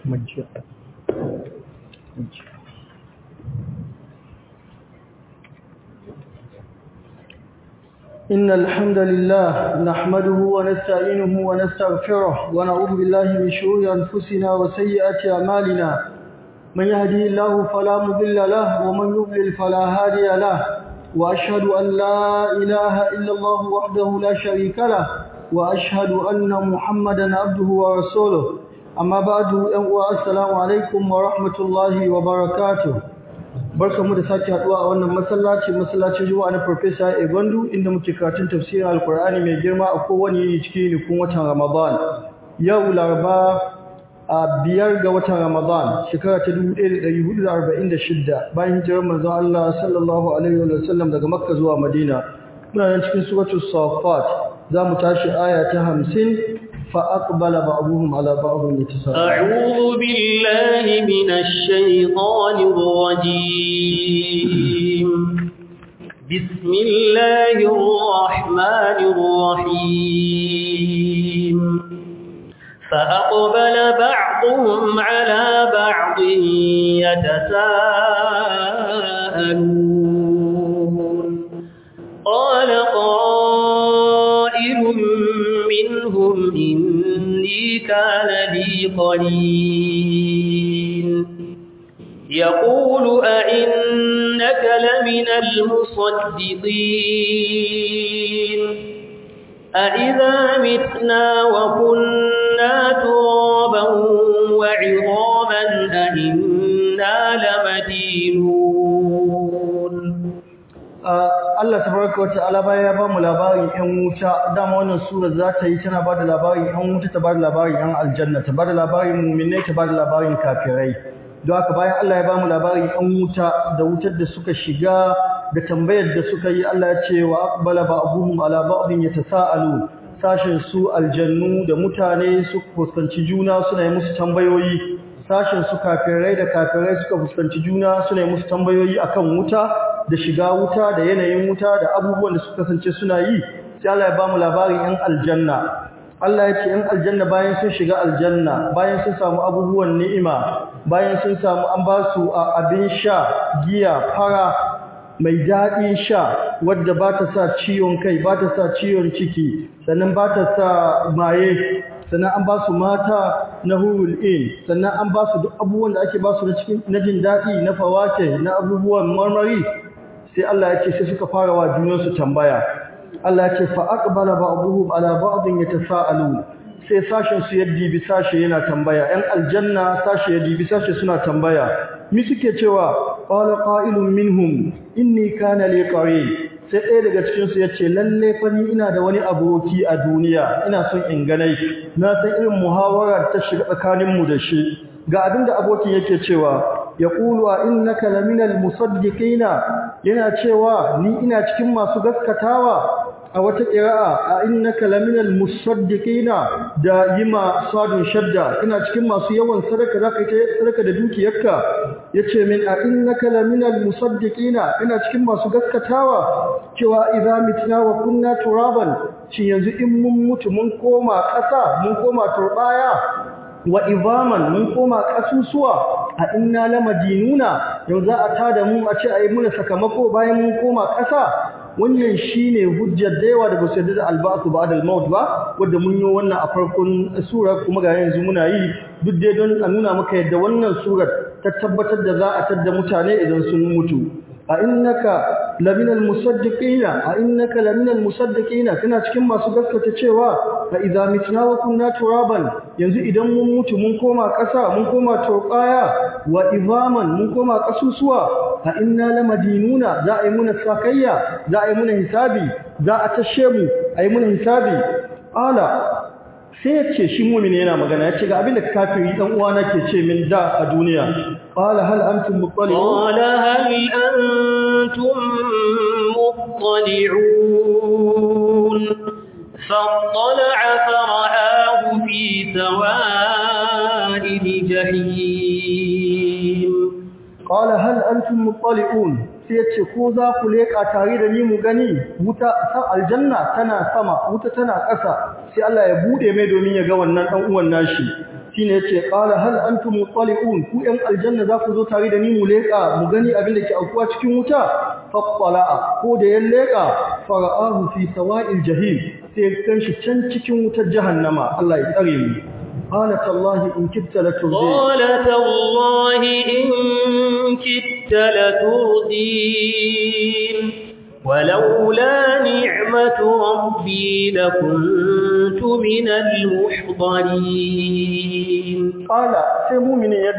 Majiya. إن الحمد لله نحمده ونستعينه ونستغفره ونعوذ بالله من شرور أنفسنا وسيئات أعمالنا من يهدي الله فلا مضل له ومن يضلل فلا هادي له وأشهد أن لا إله إلا الله وحده لا شريك له وأشهد أن محمدا عبده ورسوله أما بعد السلام عليكم ورحمة الله وبركاته barkamu da sake haduwa a wannan masallaci masallacin Juma'a na Professor Ebandu inda muke karatun tafsirin Alkur'ani mai girma a kowane yini cikin nukun watan Ramadan yau Laraba a biyar ga watan Ramadan shekara ta 1446 bayan hijirar manzon Allah sallallahu alaihi wa sallam daga Makka zuwa Madina muna nan cikin suratul Safat zamu tashi aya ta 50 فأقبل بعضهم على بعض يتساءلون أعوذ بالله من الشيطان الرجيم بسم الله الرحمن الرحيم فأقبل بعضهم على بعض يتساءلون قال قائل منهم إني كان لي قليل يقول أئنك لمن المصدقين أئذا متنا وكنا ترابا وعظاما أئنا لمدينون Allah tabaraka wata'ala baya ya bamu labarin ƴan wuta dama wannan sura za ta yi tana bada labarin ƴan wuta ta bada labarin ƴan aljanna ta bada labarin mu'minai ta bada labarin kafirai don haka bayan Allah ya bamu labarin ƴan wuta da wutar da suka shiga da tambayar da suka yi Allah ya ce wa aqbala ba'dhum ala ba'dhin yatasaalu sashin su aljannu da mutane su fuskanci juna suna yi musu tambayoyi sashin su kafirai da kafirai suka fuskanci juna suna yi musu tambayoyi akan wuta da shiga wuta da yanayin wuta da abubuwan da suka kasance suna yi sai Allah ya bamu labarin yan aljanna Allah ya ce yan aljanna bayan sun shiga aljanna bayan sun samu abubuwan ni'ima bayan sun samu an ba su abin sha giya fara mai daɗin sha wadda ba ta sa ciwon kai ba ta sa ciwon ciki sannan ba ta sa maye sannan an ba su mata na hurul in sannan an ba su duk abubuwan da ake ba su na jin daɗi na fawake na abubuwan marmari sai Allah ya ce sai suka fara wa junansu tambaya Allah ya ce fa aqbala ba'dhum ala ba'dhin yatasaalun sai sashen su yaddi bi sashe yana tambaya ɗan aljanna sashe yaddi bi sashe suna tambaya mi suke cewa qala qa'ilun minhum inni kana li qarin sai ɗaya daga cikin su yace lalle fa ni ina da wani aboki a duniya ina son in ganai na san irin muhawarar ta shiga tsakanin mu da shi ga abinda abokin yake cewa yaqulu a innaka laminal musaddiqina yana cewa ni ina cikin masu gaskatawa a wata qira'a a innaka laminal musaddiqina da yima sadun shadda ina cikin masu yawan sadaka zaka yi sadaka da dukiyarka yace min a innaka laminal musaddiqina ina cikin masu gaskatawa cewa idza mitna wa kunna turaban shin yanzu in mun mutu mun koma ƙasa mun koma turbaya wa izaman mun koma kasusuwa a inna lamadinuna yau za a tada mu a ce ayi muna sakamako bayan mun koma ƙasa wannan shine hujjar da yawa da ba su yarda da albasu ba'da al-maut ba wanda mun yi wannan a farkon sura kuma ga yanzu muna yi duk dai don a nuna maka yadda wannan surar ta tabbatar da za a tadda mutane idan sun mutu a innaka laminal musaddiqina a innaka laminal musaddiqina kana cikin masu gaskata cewa a idza mitna wa kunna turaban yanzu idan mun mutu mun koma ƙasa mun koma turqaya wa izaman mun koma ƙasusuwa a inna lamadinuna za a yi muna sakayya za a yi muna hisabi za a tashe mu a yi muna hisabi ala sai ya ce shi mumini yana magana ya ce ga abin da kafiri dan uwana ke ce min da a duniya qala hal antum muttali'un qala hal antum muttali'un fattala'a fara'ahu fi sawa'il jahim qala hal antum muttali'un sai ya ce ko za ku leƙa tare da ni mu gani wuta san aljanna tana sama wuta tana ƙasa sai Allah ya bude mai domin ya ga wannan dan uwan nashi shine yace qala hal antum muttali'un ku yan aljanna za ku zo tare da ni mu leka mu gani abin da ke aukuwa cikin wuta fattala'a ko da ya leka fara'ahu fi sawa'il jahim sai kanshi can cikin wutar jahannama Allah ya tsare mu قال تالله إن كدت لتردين قال تالله إن كدت لتردين ولولا نعمة ربي لكنت من المحضرين قال sai mumini ya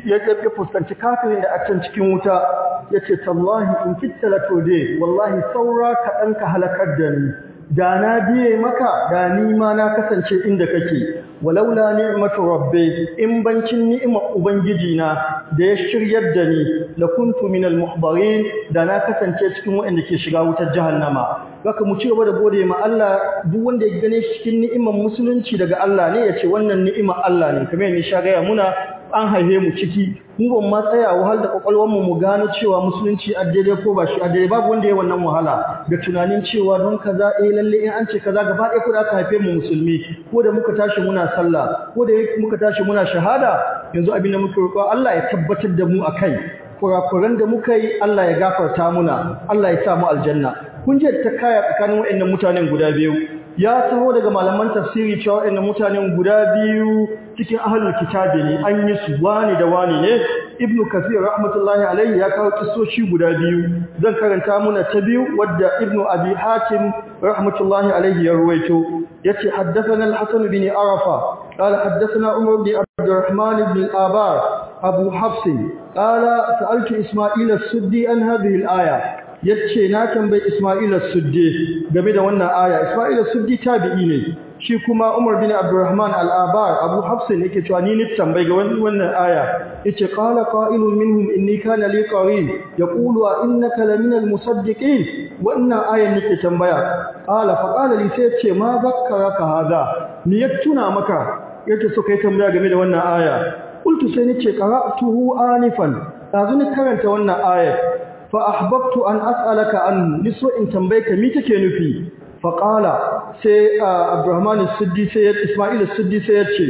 ya fuskanci kafirin da a can cikin wuta yace tallahi in kitta la tode wallahi saura ka dan ka halakar da ni da na biye maka da ni ma na kasance inda kake walaula ni'matu rabbi in bancin ni'imar ubangiji na da ya shiryar da ni la kuntu minal muhdarin da na kasance cikin waɗanda ke shiga wutar jahannama haka mu ci gaba da gode ma Allah duk wanda ya gane shi cikin ni'imar musulunci daga Allah ne ya ce wannan ni'imar Allah ne kamar ne sha gaya muna an haife mu ciki mu ban ma tsaya wahal da kwakwalwar mu mu gano cewa musulunci addade ko ba shi addade babu wanda ya wannan wahala da tunanin cewa don kaza eh lalle in an ce kaza gaba ɗaya ko da aka haife mu musulmi ko da muka tashi muna sallah ko da muka tashi muna shahada yanzu abin da muke roƙo Allah ya tabbatar da mu akai kurakuran da muka yi Allah ya gafarta muna Allah ya sa mu aljanna kun je ta kaya tsakanin waɗannan mutanen guda biyu ya taho daga malaman tafsiri cewa waɗannan mutanen guda biyu cikin ahlul kitabi ne an yi su wani da wani ne ibnu kasir rahmatullahi alaihi ya kawo kisoshi guda biyu zan karanta muna ta biyu wadda ibnu abi hatim rahmatullahi alaihi ya ruwaito yace haddathana al-hasan bin arafa qala haddathana umar bin abdurrahman ibn al-abar abu hafs qala sa'altu isma'il as-suddi an hadhihi al-aya yace na tambayi Isma'il as-Suddi game da wannan aya Isma'il as-Suddi tabi'i ne shi kuma Umar bin Abdurrahman al-Abar Abu Hafs ne yake cewa ni ne tambayi ga wannan aya yace qala qa'ilun minhum inni kana li qarin yaqulu a innaka laminal musaddiqin wannan ayan nake tambaya qala fa qala li sai yace ma zakkaraka hada ni ya tuna maka yace so kai tambaya game da wannan aya qultu sai nace qara'tuhu anifan dazu ni karanta wannan ayar fa ahbabtu an as'alaka an niso in tambayeka mi take nufi fa qala sai Abdurrahman as-Siddi sai Isma'il as-Siddi sai yace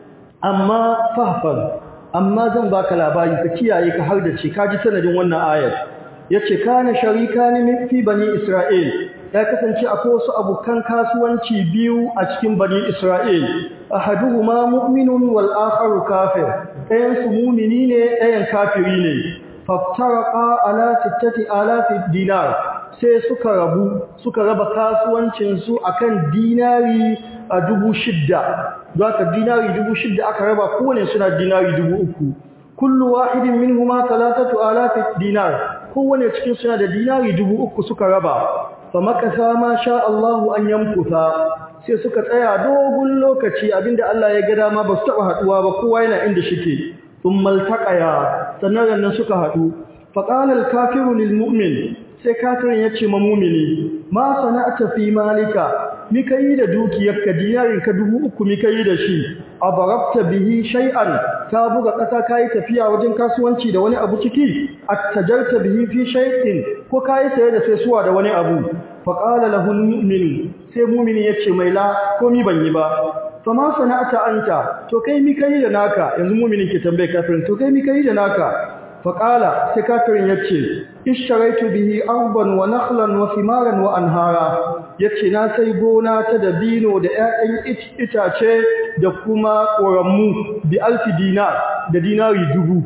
amma fahfaz amma zan baka labari ka kiyaye ka har da ce kaji sanadin wannan ayar yace kana sharikani fi bani Isra'il ya kasance akwai wasu abukan kasuwanci biyu a cikin bani Isra'il ahaduhuma mu'minun wal akharu kafir ɗayan su mu'mini ne ɗayan kafiri ne faftaraka ala sittati alafi dinar sai suka rabu suka raba kasuwancin su akan dinari a dubu shidda zaka dinari dubu shidda aka raba kowane suna dinari dubu uku kullu wahidin minhuma talatatu alafi dinar kowane cikin suna da dinari dubu uku suka raba fa makasa ma sha Allahu an yamkusa sai suka tsaya dogon lokaci abinda Allah ya ga dama ba su taba haduwa ba kowa yana inda shike ثم التقيا sannan nan suka hadu faqala al-kafiru lil-mu'min sai kafirin yace ma mu'mini ma sana'ata fi malika mi kai da dukiyarka dinarin ka dubu uku mi kai da shi abarabta bihi shay'an ka buga kasa kai tafiya wajen kasuwanci da wani abu ciki attajarta bihi fi shay'in ko kai saye da sai suwa da wani abu faqala lahu al-mu'min sai mu'mini yace mai la ko mi ban yi ba fama sana'ata anta to kai mi kai da naka yanzu mu'minin ke tambaye kafirin to kai mi kai da naka faqala sai kafirin yace ishtaraitu bihi arban wa nakhlan wa thimaran wa anhara yace na sai gona ta dabino da ƴaƴan itace da kuma ƙoramu bi alfi dinar da dinari dubu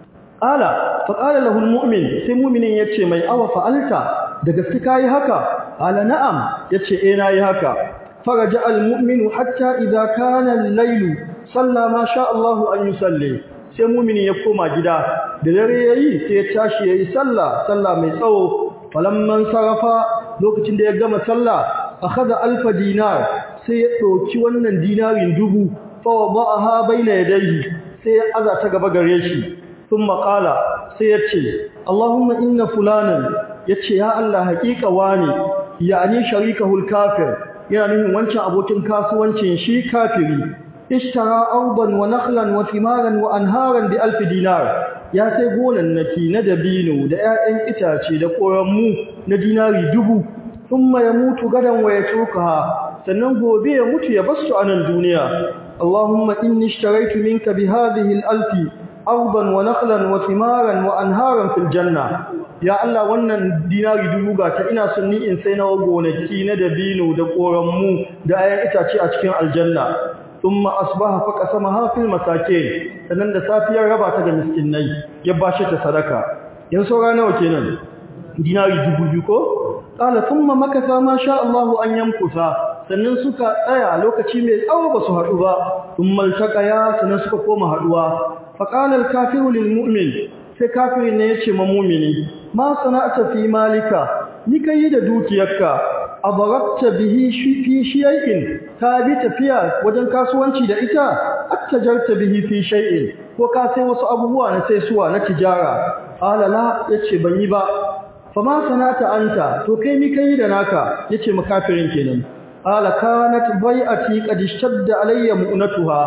ala faqala lahu almu'min sai mu'minin yace mai awa fa'alta da gaske kai haka ala na'am yace eh nayi haka فرجع المؤمن حتى إذا كان الليل صلى ما شاء الله أن يصلي sai mumini ya koma gida da dare yayi sai ya tashi yayi sallah sallah mai tsawo falamman sarafa lokacin da ya gama sallah akhadha alfa dinar sai ya dauki wannan dinarin dubu fa wada'aha baina yadayhi sai ya aza ta gaba gare shi thumma qala sai ya ce Allahumma inna fulanan yace ya Allah haƙiƙa wani yani sharikahul kafir yana nufin wancan abokin kasuwancin shi kafiri ishtara auban wa nakhlan wa thimaran wa anharan bi alf dinar ya sai gonannaki na dabino da 'ya'yan itace da koranmu na dinari dubu thumma yamutu gadan wa yatrukaha sannan gobe ya mutu ya basu a nan duniya Allahumma inni ishtaraitu minka bi hadhihi al-alfi ardan wa nakhlan wa thimaran wa anharan fil janna ya Allah wannan dinari dubu ga ta ina son ni in sai na gonaki na dabino da koranmu da ayan itace a cikin aljanna thumma asbaha fa qasamaha fil masakin sannan da safiyar raba ta ga miskinai ya bashi ta sadaka yan saura nawa kenan dinari dubu biyu ko qala thumma makatha ma sha Allahu an yamkusa sannan suka tsaya lokaci mai tsawo ba su haɗu ba thumma altaqaya sannan suka koma haɗuwa fa qala al-kafiru lil mu'min sai kafirin ne yace ma mu'mini ma sana'ata fi malika ni kai da dukiyarka abarakta bihi fi shay'in ka bi tafiya wajen kasuwanci da ita attajarta bihi fi shay'in ko ka sai wasu abubuwa na sai suwa na tijara qala la yace ban yi ba fa ma sanata anta to kai mi kai da naka yace makafirin kenan qala kanat bai'ati qad ishtadda alayya mu'natuha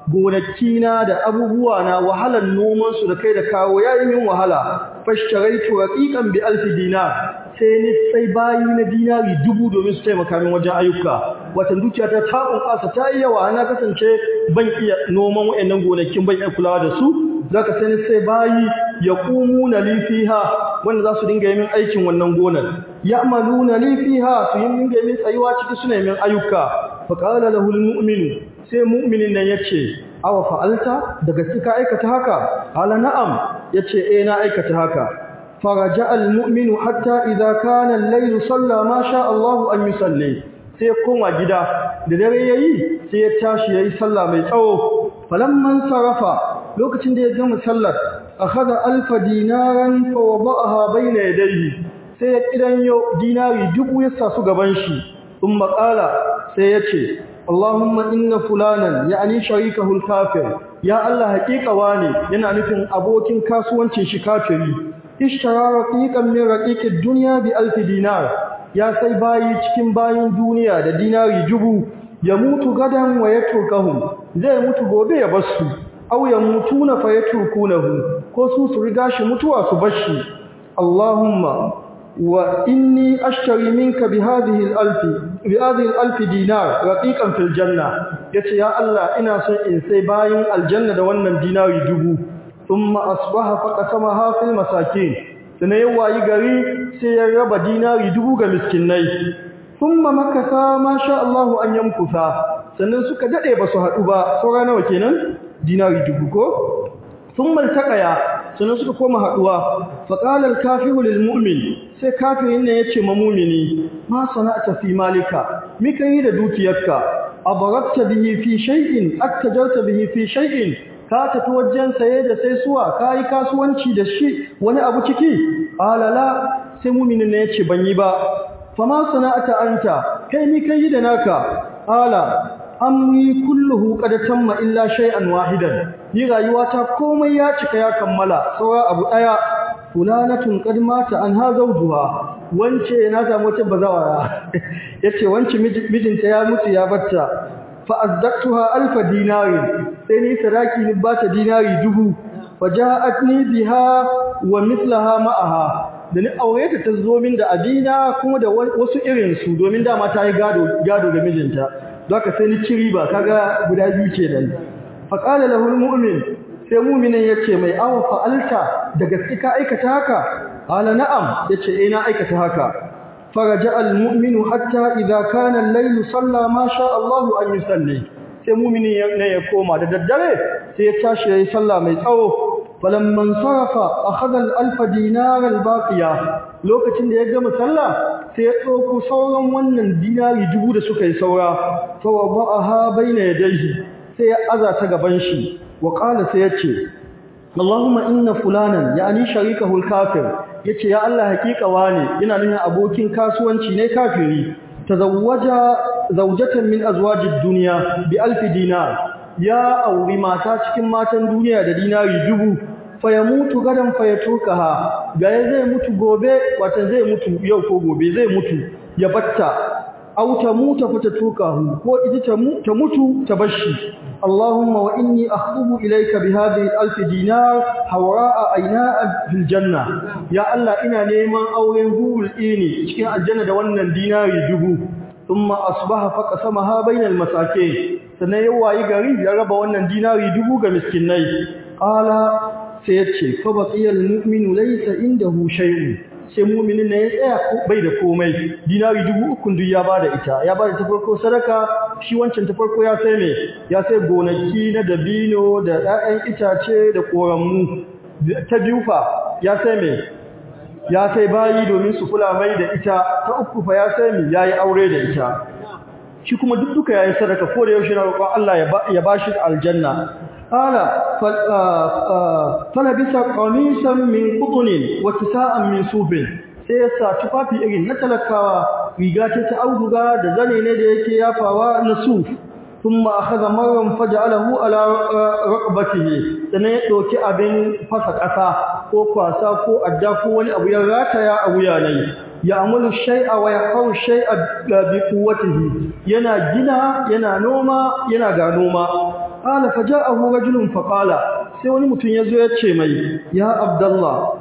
gonakina da abubuwa na wahalan noman su da kai da kawo yayi min wahala fashtaraitu raqiqan bi alf dinar sai ni sai bayi na dinari dubu domin su taimaka min wajen ayyuka watan dukiya ta ta kunkasa ta yi yawa na kasance ban iya noman wayannan gonakin ban iya kulawa da su zaka sai ni sai bayi yaqumuna li fiha wanda za su dinga yi min aikin wannan gonar ya'maluna li fiha su yi min min tsayuwa ciki suna min ayyuka fa qala lahu almu'minu sai mu'minin nan yace awa fa'alta daga cika aikata haka ala na'am yace eh na aikata haka faraja almu'minu hatta idza kana al-layl salla ma sha Allah an yusalli sai koma gida da dare yayi sai ya tashi yayi sallah mai tsawo falamman sarafa lokacin da ya gama sallar akhadha alfa dinaran fa wada'aha bayna yadayhi sai ya kidanyo dinari dubu ya sa su gaban shi umma qala sai ya ce Allahumma inna fulanan ya'ni sharikahu al-kafir ya Allah haƙiƙa wane yana nufin abokin kasuwancin shi kafiri ishtara raqiqan min raqiqid dunya bi alf dinar ya sai bayi cikin bayin duniya da dinari dubu ya mutu gadan wa yatrukahum zai mutu gobe ya basu aw ya mutuna fa yatrukunahu ko su su riga shi mutuwa su bashi Allahumma wa inni ashtari minka bi hadhihi al-alf bi hadhihi al-alf dinar raqiqan fil janna yace ya Allah ina son in sai bayin aljanna da wannan dinari dubu thumma asbaha faqasamaha fil masakin sana yawayi gari sai ya raba dinari dubu ga miskinai thumma makasa ma sha Allah an yamkusa sannan suka dade ba su hadu ba saura nawa kenan dinari dubu ko thumma taqaya sannan suka koma haduwa faqala al-kafiru lil mu'min sai kafirin ne yace ma mu'mini ma sana'ta fi malika mika yi da dukiyarka abarakta bihi fi shay'in attajarta bihi fi shay'in ka tafi wajen saye da sai suwa ka yi kasuwanci da shi wani abu ciki alala sai muminin ne yace ban yi ba fama sana'ata anta kai ni kai da naka ala amri kulluhu qad tamma illa shay'an wahidan ni rayuwata komai ya cika ya kammala saura abu daya fulanatun qad mata an ha zawjuha wance na samu wata bazawara yace wance mijinta ya mutu ya batta fa azdaqtuha alf dinari sai ni sadaki ni bata dinari dubu faja'atni biha wa mithlaha ma'aha da ni aure ta tazo min da abina kuma da wasu irin su domin dama ta yi gado gado ga mijinta zaka sai ni ci riba kaga guda biyu kenan fa qala lahu almu'min sai mu'minin yace mai awa fa'alta da gaske ka aikata haka qala na'am yace eh na aikata haka فرجع المؤمن حتى إذا كان الليل صلى ما شاء الله أن يصلي sai mumini ne ya koma da daddare sai ya tashi yayi sallah mai tsawo falamman sarafa akhadha al-alf dinar al-baqiya lokacin da ya gama sallah sai ya dauko sauran wannan dinari dubu da suka yi saura fa wada'aha bayna yadayhi sai ya aza ta gaban shi wa qala sai ya ce Allahumma inna fulanan yani sharikahu al-kafir yace ya Allah hakika wane ina nuna abokin kasuwanci ne kafiri tazawwaja zawjatan min azwajid dunya bi alf dinar ya auri mata cikin matan duniya da dinari dubu fayamutu gadan fayatukaha ga zai mutu gobe wata zai mutu yau ko gobe zai mutu ya batta aw tamuta fatatukahu ko ita ta mutu ta bashi اللهم وإني أخطب إليك بهذه الألف دينار حوراء أيناء في الجنة يا الله إنا نيمان أورين هول إيني cikin aljanna da wannan dinari dubu thumma asbaha faqasamaha bainal masakin sannan ya wayi gari ya raba wannan dinari dubu ga miskinai qala sai ya ce fa baqiyal mu'minu laysa indahu shay'un sai mu'minin ne ya tsaya bai da komai dinari dubu uku duk ya bada ita ya bada ta farko sadaka shi wancan ta farko ya sai me ya sai gonaki na dabino da 'ya'yan itace da koranmu ta biyu fa ya sai me ya sai bayi domin su kula mai da ita ta uku fa ya sai me yayi aure da ita shi kuma duk duka yayi sadaka ko da yaushe na roƙon Allah ya bashi aljanna qala fala bisa qamisan min qutnin wa tisa'an min sufin sai ya sa tufafi irin na talakawa riga ce ta auduga da zane ne da yake yafawa na suf thumma akhadha marran faj'alahu ala raqbatihi sannan ya dauki abin fasa ƙasa ko kwasa ko adda ko wani abu ya rataya a wuya ne ya'malu shay'a wa yaqaw shay'a bi quwwatihi yana gina yana noma yana ga noma qala faja'ahu rajulun faqala sai wani mutum yazo ya ce mai ya abdullah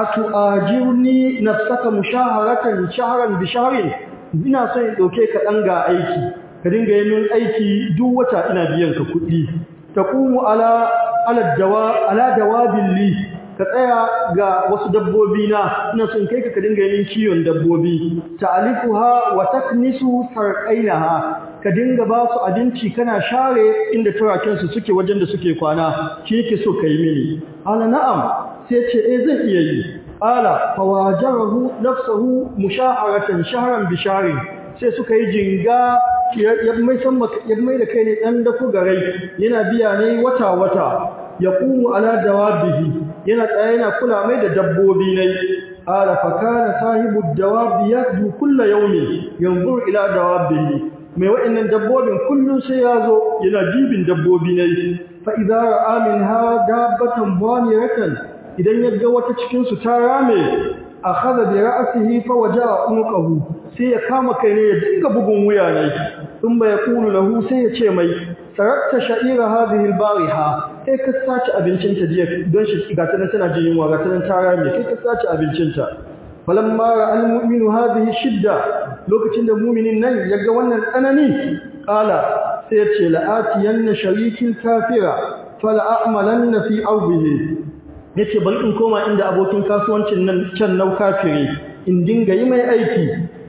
atu'ajirni nafsaka mushaharatan shahran bi shahrin ina son in dauke ka dan ga aiki ka dinga yin min aiki duk wata ina biyan ka kuɗi taqumu ala ala dawa ala dawabil li ka tsaya ga wasu dabbobi na ina son kai ka dinga yin kiwon dabbobi ta'alifuha wa taknisu sarqainaha ka dinga ba su abinci kana share inda turaken su suke wajen da suke kwana shi yake so kai mini ala na'am sai ce eh zan iya yi ala fawajarahu nafsuhu mushaharatan shahran bi shahrin sai suka yi jinga ya mai san ya mai da kai ne dan da garai yana biya ne wata wata yaqumu ala dawabihi yana tsaye yana kula mai da dabbobi ne ala fa kana sahibu dawabi yadu kullu yawmin yanzur ila dawabihi mai wa'annan dabbobin kullun sai yazo yana jibin dabbobi ne fa idza ra'a minha dabbatan baniyatan idan ya ga wata cikin su ta rame akhadha bi ra'sihi fa waja'a unqahu sai ya kama kai ne ya dinga bugun wuya ne thumma yaqulu lahu sai ya ce mai sarakta sha'ira hadhihi al-bariha kai ka sace abincinta jiya don shi ga tana tana jin yunwa ga tana ta rame kai ka sace abincinta falamma ra'al mu'minu hadhihi shidda lokacin da mu'minin nan ya ga wannan tsanani qala sai ya ce la'atiyanna sharikin kafira fala a'malanna fi awbihi yace bari in koma inda abokin kasuwancin nan can nau kafiri in dinga yi mai aiki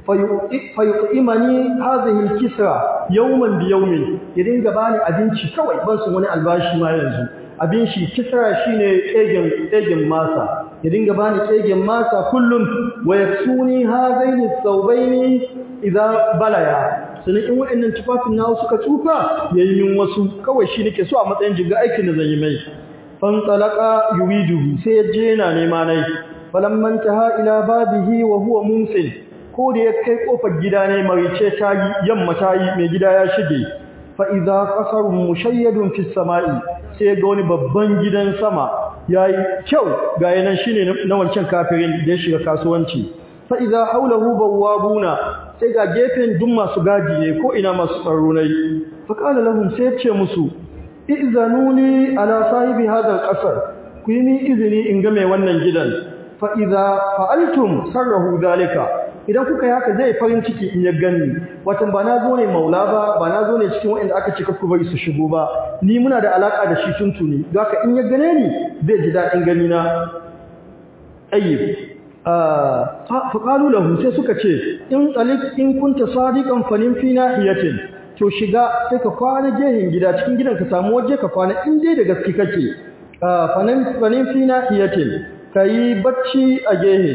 fayuqimani hadhihi al-kisra yawman bi yawmin ya dinga bani abinci kawai ban su wani albashi ma yanzu abin shi kisra shine kegen kegen masa ya dinga bani kegen masa kullum wa yaksuni hadaini thawbaini idza balaya sanin in waɗannan tufafin nawa suka tsufa yayi min wasu kawai shi nake so a matsayin jiga aikin da zan yi mai fan talaqa yuriduhu sai ya je yana nema nai falamman taha ila babihi wa huwa mumsil ko da ya kai kofar gida ne marice ta yi yamma ta yi mai gida ya shige fa idza qasarun mushayyadun fi samai sai ga wani babban gidan sama yayi kyau ga yanan shine na wancan kafirin da ya shiga kasuwanci fa idza hawlahu bawabuna sai ga gefen duk masu gadi ne ko ina masu tsaro ne fa qala lahum sai ya ce musu izanuni ala sahibi hadha alqasr ku yi izini in ga mai wannan gidan fa idza fa'altum sarrahu zalika idan kuka yi haka zai farin ciki in ya ganni watan ba na zo ne maula ba ba na zo ne cikin waɗanda aka ce ku bari su shigo ba ni muna da alaka da shi tuntuni don haka in ya gane ni zai ji daɗin gani na ayyib fa qalu lahu sai suka ce in talik in kunta sadiqan fanin fi nahiyatin to shiga sai ka kwana gehen gida cikin gidan ka samu waje ka kwana in dai da gaske kake fanin fanin fi nahiyatin kai bacci a gehe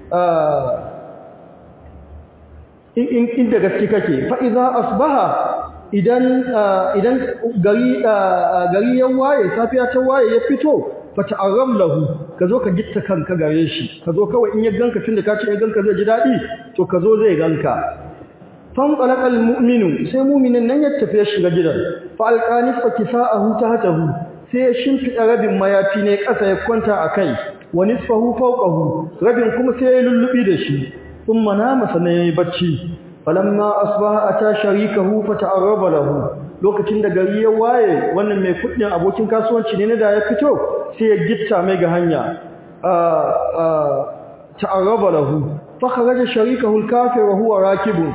in inda gaske kake fa idza asbaha idan idan gari gari ya waye safiya ta waye ya fito fa ta'arram lahu kazo ka gitta kanka gare shi kazo kawai in ya ganka tunda ka ce ya ganka zai ji dadi to kazo zai ganka fan qalaqal mu'minu sai mu'minin nan ya tafi shiga gidan fa alqani fa kisaahu tahtahu sai ya shimfida rabin mayafi ne kasa ya kwanta akai wa nisfahu fawqahu rabin kuma sai ya lullubi da shi ثم نام سنه bacci falamma asbaha ata sharikahu fata'arraba lahu lokacin da gari ya waye wannan mai kudin abokin kasuwanci ne da ya fito sai ya gitta mai ga hanya ta'arraba lahu fa kharaja sharikahu al-kafir wa huwa rakibun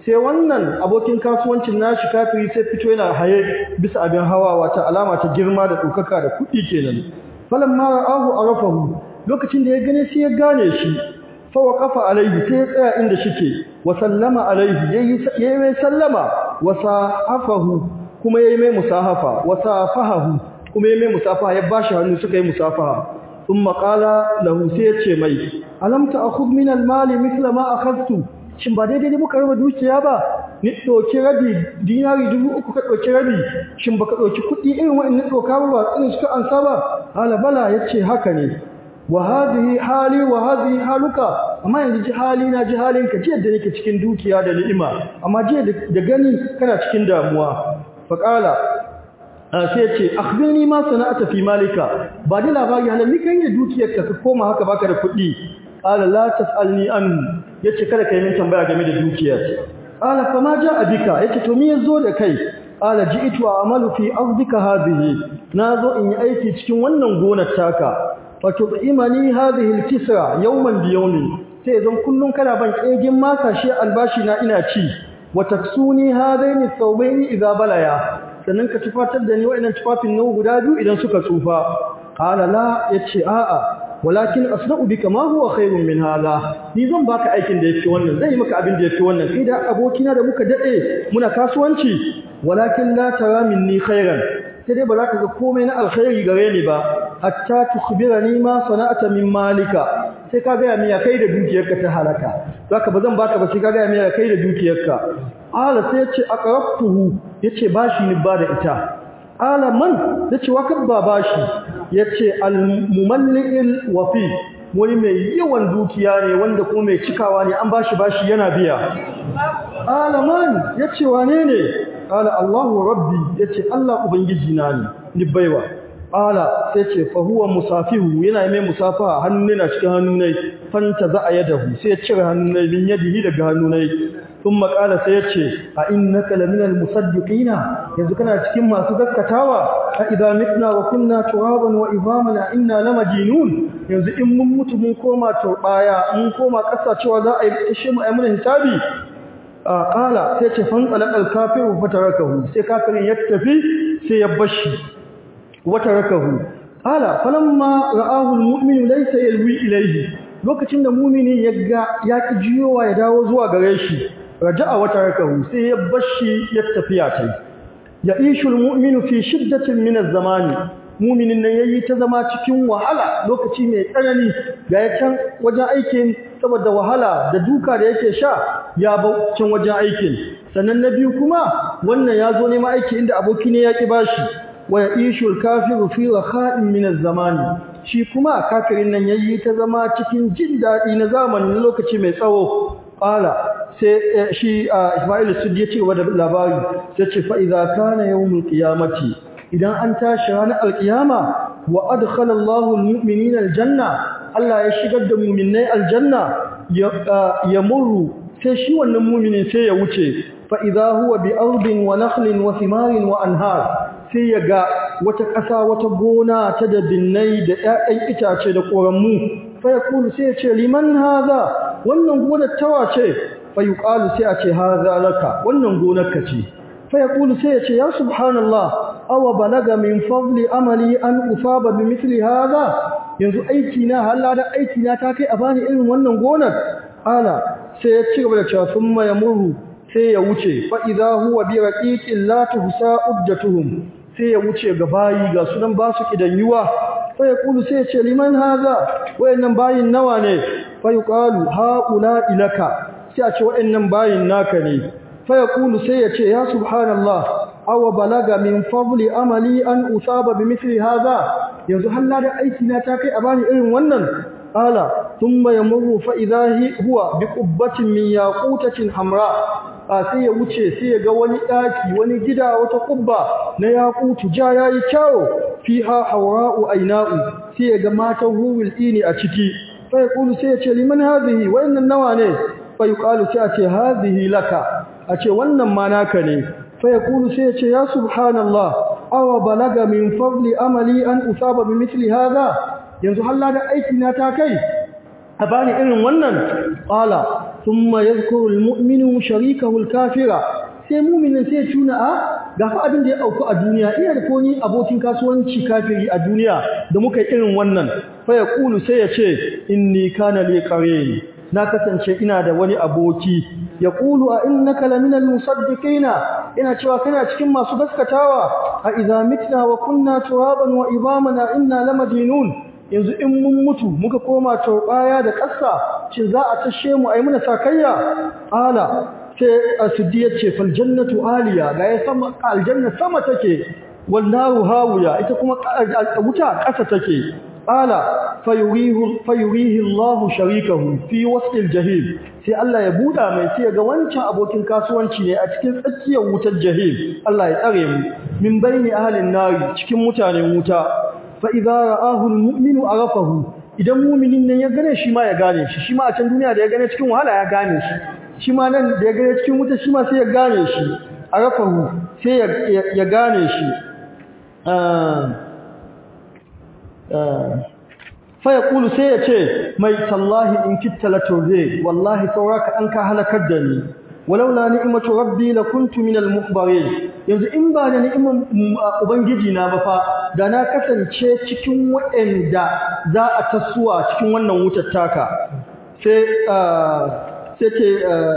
sai wannan abokin kasuwancin nashi kafiri sai fito yana haye bisa abin hawa wata alama ta girma da ɗaukaka da kuɗi kenan falamma ra'ahu arafahu lokacin da ya gane sai ya gane shi fa waqafa alaihi sai ya tsaya inda shike wa sallama alaihi yayi yayi mai sallama wa sahafahu kuma yayi mai musahafa wa safahahu kuma yayi mai musafaha ya bashi hannu suka yi musafaha thumma qala lahu sai ya ce mai alam ta'khudh min al-mali mithla ma akhadtu shin ba daidai ne muka raba dukiya ba ni doki rabi dinari dubu uku ka doki rabi shin baka doki kuɗi irin wa'annan doka ba irin suka ansa ba hala bala yace haka ne wa hadhihi hali wa hadhihi haluka amma yanzu ji hali na ji halin ka jiya da nake cikin dukiya da ni'ima amma jiya da gani kana cikin damuwa fa qala sai ya ce akhbirni ma sana'ata fi malika ba da labari halin ni kan yi dukiyarka ka koma haka baka da kuɗi qala la tasalni an yace kada kai min tambaya game da dukiyar qala fa ma jaa bika yace to me yazo da kai qala ji'tu a'malu fi ardika hadhihi nazo in yi aiki cikin wannan gonar taka fa tu'imani hadhihi al-kisra yawman bi yawmin sai zan kullun kana ban kegin maka shi albashi na ina ci wa taksuni hadaini thawbaini idza balaya sannan ka tufatar da ni wa'annan tufafin nawa guda biyu idan suka tsufa qala la yace a'a walakin asna'u bika ma huwa khairun min hadha ni zan baka aikin da yake wannan zai yi maka abin da yake wannan kai da abokina da muka dade muna kasuwanci walakin la tara minni khairan sai dai ba za ka ga komai na alkhairi gare ni ba hatta tukhbirani ma sana'ata min malika sai ka ga miya kai da dukiyarka ta halaka zaka ba zan baka ba sai ka ga miya kai da dukiyarka ala sai ya ce aqrabtuhu yace bashi ni ba da ita ala man yace wa kabba bashi yace al-mumalli'il wafi wani mai yawan dukiya ne wanda kuma mai cikawa ne an bashi bashi yana biya ala man yace wane ne ala Allahu rabbi yace Allah ubangiji na ne ni baiwa ala sai ce fa huwa musafihu yana mai musafaha hannu ne na cikin hannu ne fanta za a yadahu sai ya cire hannu ne min yadihi daga hannu ne ثم قال سيتشي أئنك لمن المصدقين yanzu kana cikin masu gaskatawa a idan mitna wa kunna turaban wa idhamana inna lamajinun yanzu in mun mutu mun koma turbaya mun koma kasa cewa za a yi ishe mu ayyuna hisabi a qala sai ce fan qalal kafiru fatarakahu sai kafirin ya tafi sai ya bashi watarakahu qala falamma ra'ahu almu'minu laysa yalwi ilayhi lokacin da mu'mini ya ga ya ki jiyowa ya dawo zuwa gare shi raja'a wata rakahu sai ya bashi ya tafiya tai ya ishul mu'minu fi shiddatin min az-zamani mu'minin nan yayi ta zama cikin wahala lokaci mai tsanani ga ya can wajen aikin saboda wahala da duka da yake sha ya ba can wajen aikin sannan na biyu kuma wannan ya zo neman aiki inda aboki ne ya ki bashi wa ya ishul kafiru fi rakha'in min az-zamani shi kuma kafirin nan yayi ta zama cikin jin dadi na zamanin lokaci mai tsawo qala sai shi Ismail Sudi ya ce wa da labari sai ce fa idza kana yawmul qiyamati idan an tashi ranar alqiyama wa adkhala Allahu almu'minina aljanna Allah ya shigar da mu'minai aljanna ya murru sai shi wannan mu'minin sai ya wuce fa idza huwa bi ardin wa nakhlin wa thimarin wa anhar sai ya ga wata ƙasa wata gona ta da binnai da ƴaƴan itace da ƙoramu fa yaqulu sai ya ce liman hadha wannan gonar tawa ce fayuqalu sai a ce haza laka wannan gonarka ce fa yaqulu sai ya ce ya subhanallah aw balaga min fadli amali an usaba bi mithli hadha yanzu aiki na halla da aiki na ta kai a bani irin wannan gonar ala sai ya ci gaba da cewa thumma yamuru sai ya wuce fa idha huwa bi raqiqin la tuhsa uddatuhum sai ya wuce ga bayi ga sunan ba su kidanyuwa fa yaqulu sai ya ce liman hadha wayannan bayin nawa ne fa yuqalu haula ilaka sai a ce waɗannan bayin naka ne fa yaqulu sai ya ce ya subhanallah aw balaga min fadli amali an usaba bi mithli hadha yanzu halla da aiki na ta kai a bani irin wannan qala thumma yamurru fa idha huwa bi qubbatin min yaqutatin hamra a sai ya wuce sai ya ga wani daki wani gida wata kubba na yaqutu ja yayi kyawo fiha hawra'u ayna'u sai ya ga matan huwil ini a ciki fa yaqulu sai ya ce liman hadhihi wa innan nawa ne fa yuqalu sai a ce hadhihi laka a ce wannan ma naka ne fa yaqulu sai ya ce ya subhanallah aw balaga min fadli amali an usaba bi mithli hadha yanzu halla da aiki na ta kai a bani irin wannan qala thumma yadhkuru al-mu'minu sharikahu al-kafira sai mu'minin sai tuna a ga fa abin da ya auku a duniya iya da koni abokin kasuwanci kafiri a duniya da muka yi irin wannan fa yaqulu sai ya ce inni kana li qarin na kasance ina da wani aboki yaqulu a innaka laminal musaddiqina ina cewa kana cikin masu gaskatawa a idza mitna wa kunna turaban wa ibamana inna lamadinun yanzu in mun mutu muka koma turbaya da ƙasa shin za a tashe mu ai muna sakayya ala sai asidi yace fal jannatu aliya ga ya sama aljanna sama take wal naru hawiya ita kuma wuta ƙasa take ala fayurihu fayurihi Allah sharikahu fi wasl jahim sai Allah ya buda mai sai ga wancan abokin kasuwanci ne a cikin tsakiyar wutar jahim Allah ya tsare mu min baini ahlin nari cikin mutanen wuta fa idza ra'ahu almu'minu arafahu idan mu'minin nan ya gane shi ma ya gane shi shi ma a can duniya da ya gane cikin wahala ya gane shi shi ma nan da ya gane cikin wuta shi ma sai ya gane shi arafahu sai ya gane shi faya kulu sai ya ce mai tallahi in kitta la turze wallahi sauraka an ka halakar da ni walaula ni'matu rabbi lakuntu minal muhbarin yanzu in ba da ni'imar ubangiji na ba fa da na kasance cikin waɗanda za a tasuwa cikin wannan wutar taka sai sai ce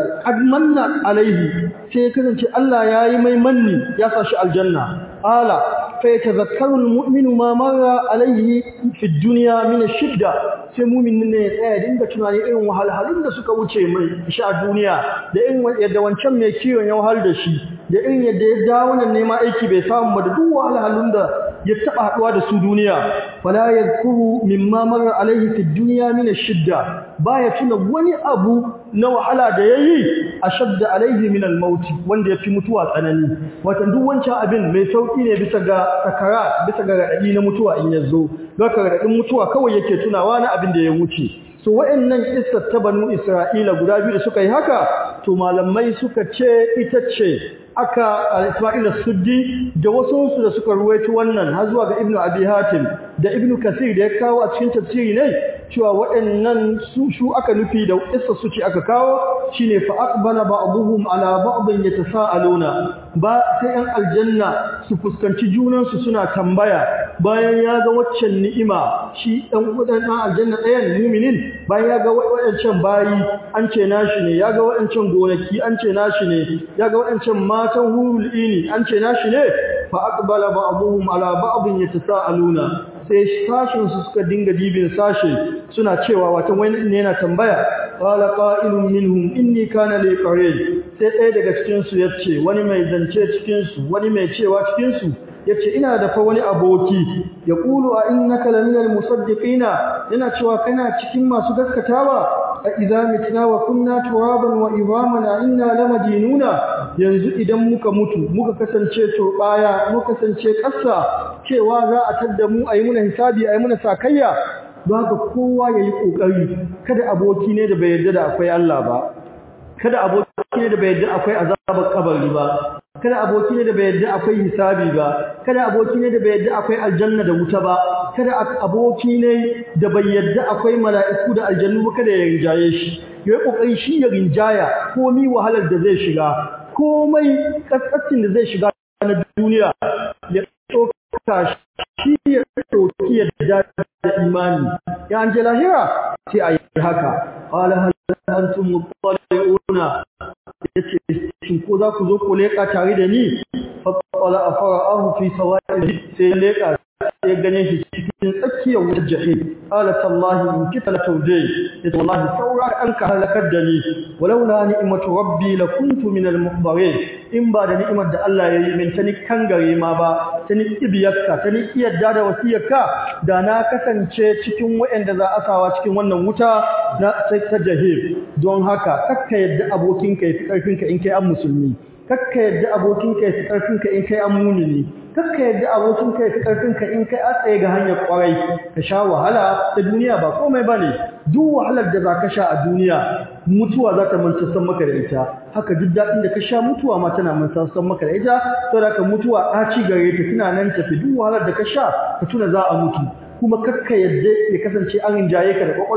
admanna alaihi sai ya kasance Allah ya yi mai manni ya sa shi aljanna ala fa yatazakkaru almu'minu ma marra alaihi fi dunya min ashidda sai mu'minin ne ya tsaya dinga tunani irin wahalhalun da suka wuce mai shi a duniya da irin yadda wancan mai kiwon ya wahal da shi da irin yadda ya dawo nan nema aiki bai samu ba da duk wahalhalun da ya taba haduwa da su duniya fala yadhkuru mimma marra alaihi fi dunya min ashidda baya tuna wani abu na wahala da yayi ashadda alaihi min al-maut wanda yafi mutuwa tsanani wato duk wancan abin mai sauki ne bisa ga sakara bisa ga radadi na mutuwa in yazo zaka radadin mutuwa kawai yake tunawa na abin da ya wuce so wayannan kissar ta banu Isra'ila guda biyu da suka yi haka to malamai suka ce ita ce aka al-Isma'il suddi da wasu su da suka ruwaito wannan har zuwa ga Ibn Abi Hatim da Ibn Kathir da ya kawo a cikin tafsiri ne cewa waɗannan su shu aka nufi da kissa su ce aka kawo shine fa aqbala ba'dhum ala ba'dhin yatasaaluna ba sai an aljanna su fuskanci junan su suna tambaya bayan ya ga waccan ni'ima shi dan udan dan aljanna ɗayan mu'minin bayan ya ga waɗancan bayi an ce nashi ne ya ga waɗancan gonaki an ce nashi ne ya ga waɗancan matan hurul ini an ce nashi ne fa aqbala ba'dhum ala ba'dhin yatasaaluna sai sashin su suka dinga dibin sashe suna cewa wata wani ne yana tambaya qala qa'ilun minhum inni kana li qarin sai ɗaya daga cikin su yace wani mai zance cikin su wani mai cewa cikin su yace ina da fa wani aboki yaqulu a innaka laminal musaddiqina yana cewa kana cikin masu gaskatawa a idza mitna wa kunna turaban wa ibamana inna lamadinuna yanzu idan muka mutu muka kasance turbaya muka kasance ƙasa cewa za a tadda mu ayi muna hisabi ayi muna sakayya don haka kowa yayi kokari kada aboki ne da bai yarda da akwai Allah ba kada aboki ne da bai yarda akwai azabar kabari ba kada aboki ne da bai yarda akwai hisabi ba kada aboki ne da bai yarda akwai aljanna da wuta ba kada aboki ne da bai yarda akwai mala'iku da aljannu ba kada ya rinjaye shi yayi kokari shi ya rinjaya komai wahalar da zai shiga komai kaskacin da zai shiga na duniya ya ɗauka shi ya ɗauki yadda da imani ya an je lahira sai a yi haka ƙwala halittartun mutsali'una ya ce shin ko za ku zo ku leƙa tare da ni faɓɓala a fara ahu fi sawa'i sai leƙa sai gane shi cikin tsakiyar wutar jahi qala tallahi in kita la tawdi ya wallahi saura an ka halakar da ni walaula ni'matu rabbi la kuntu min al muhdarin in ba da ni'imar da Allah ya yi min ta ni kangare ma ba ta ni ibiyarka ta ni iyadda da wasiyarka da na kasance cikin waɗanda za a sawa cikin wannan wuta na ta jahim don haka kakka yadda abokinka ya fi ƙarfinka in kai an musulmi kakka yadda abokinka ya fi ƙarfinka in kai an munini kakka yadda abokinka ya fi ƙarfinka in kai a tsaye ga hanyar ƙwarai ka sha wahala ta duniya ba komai ba ne duk wahalar da za ka sha a duniya mutuwa za ta mantassan maka da ita haka duk daɗin da ka sha mutuwa ma tana mantassan maka da ita saboda ka mutuwa ɗaci gare ta tana nan tafi duk wahalar da ka sha ka tuna za a mutu kuma kakka yadda ya kasance an rinjaye ka da kwakwalwa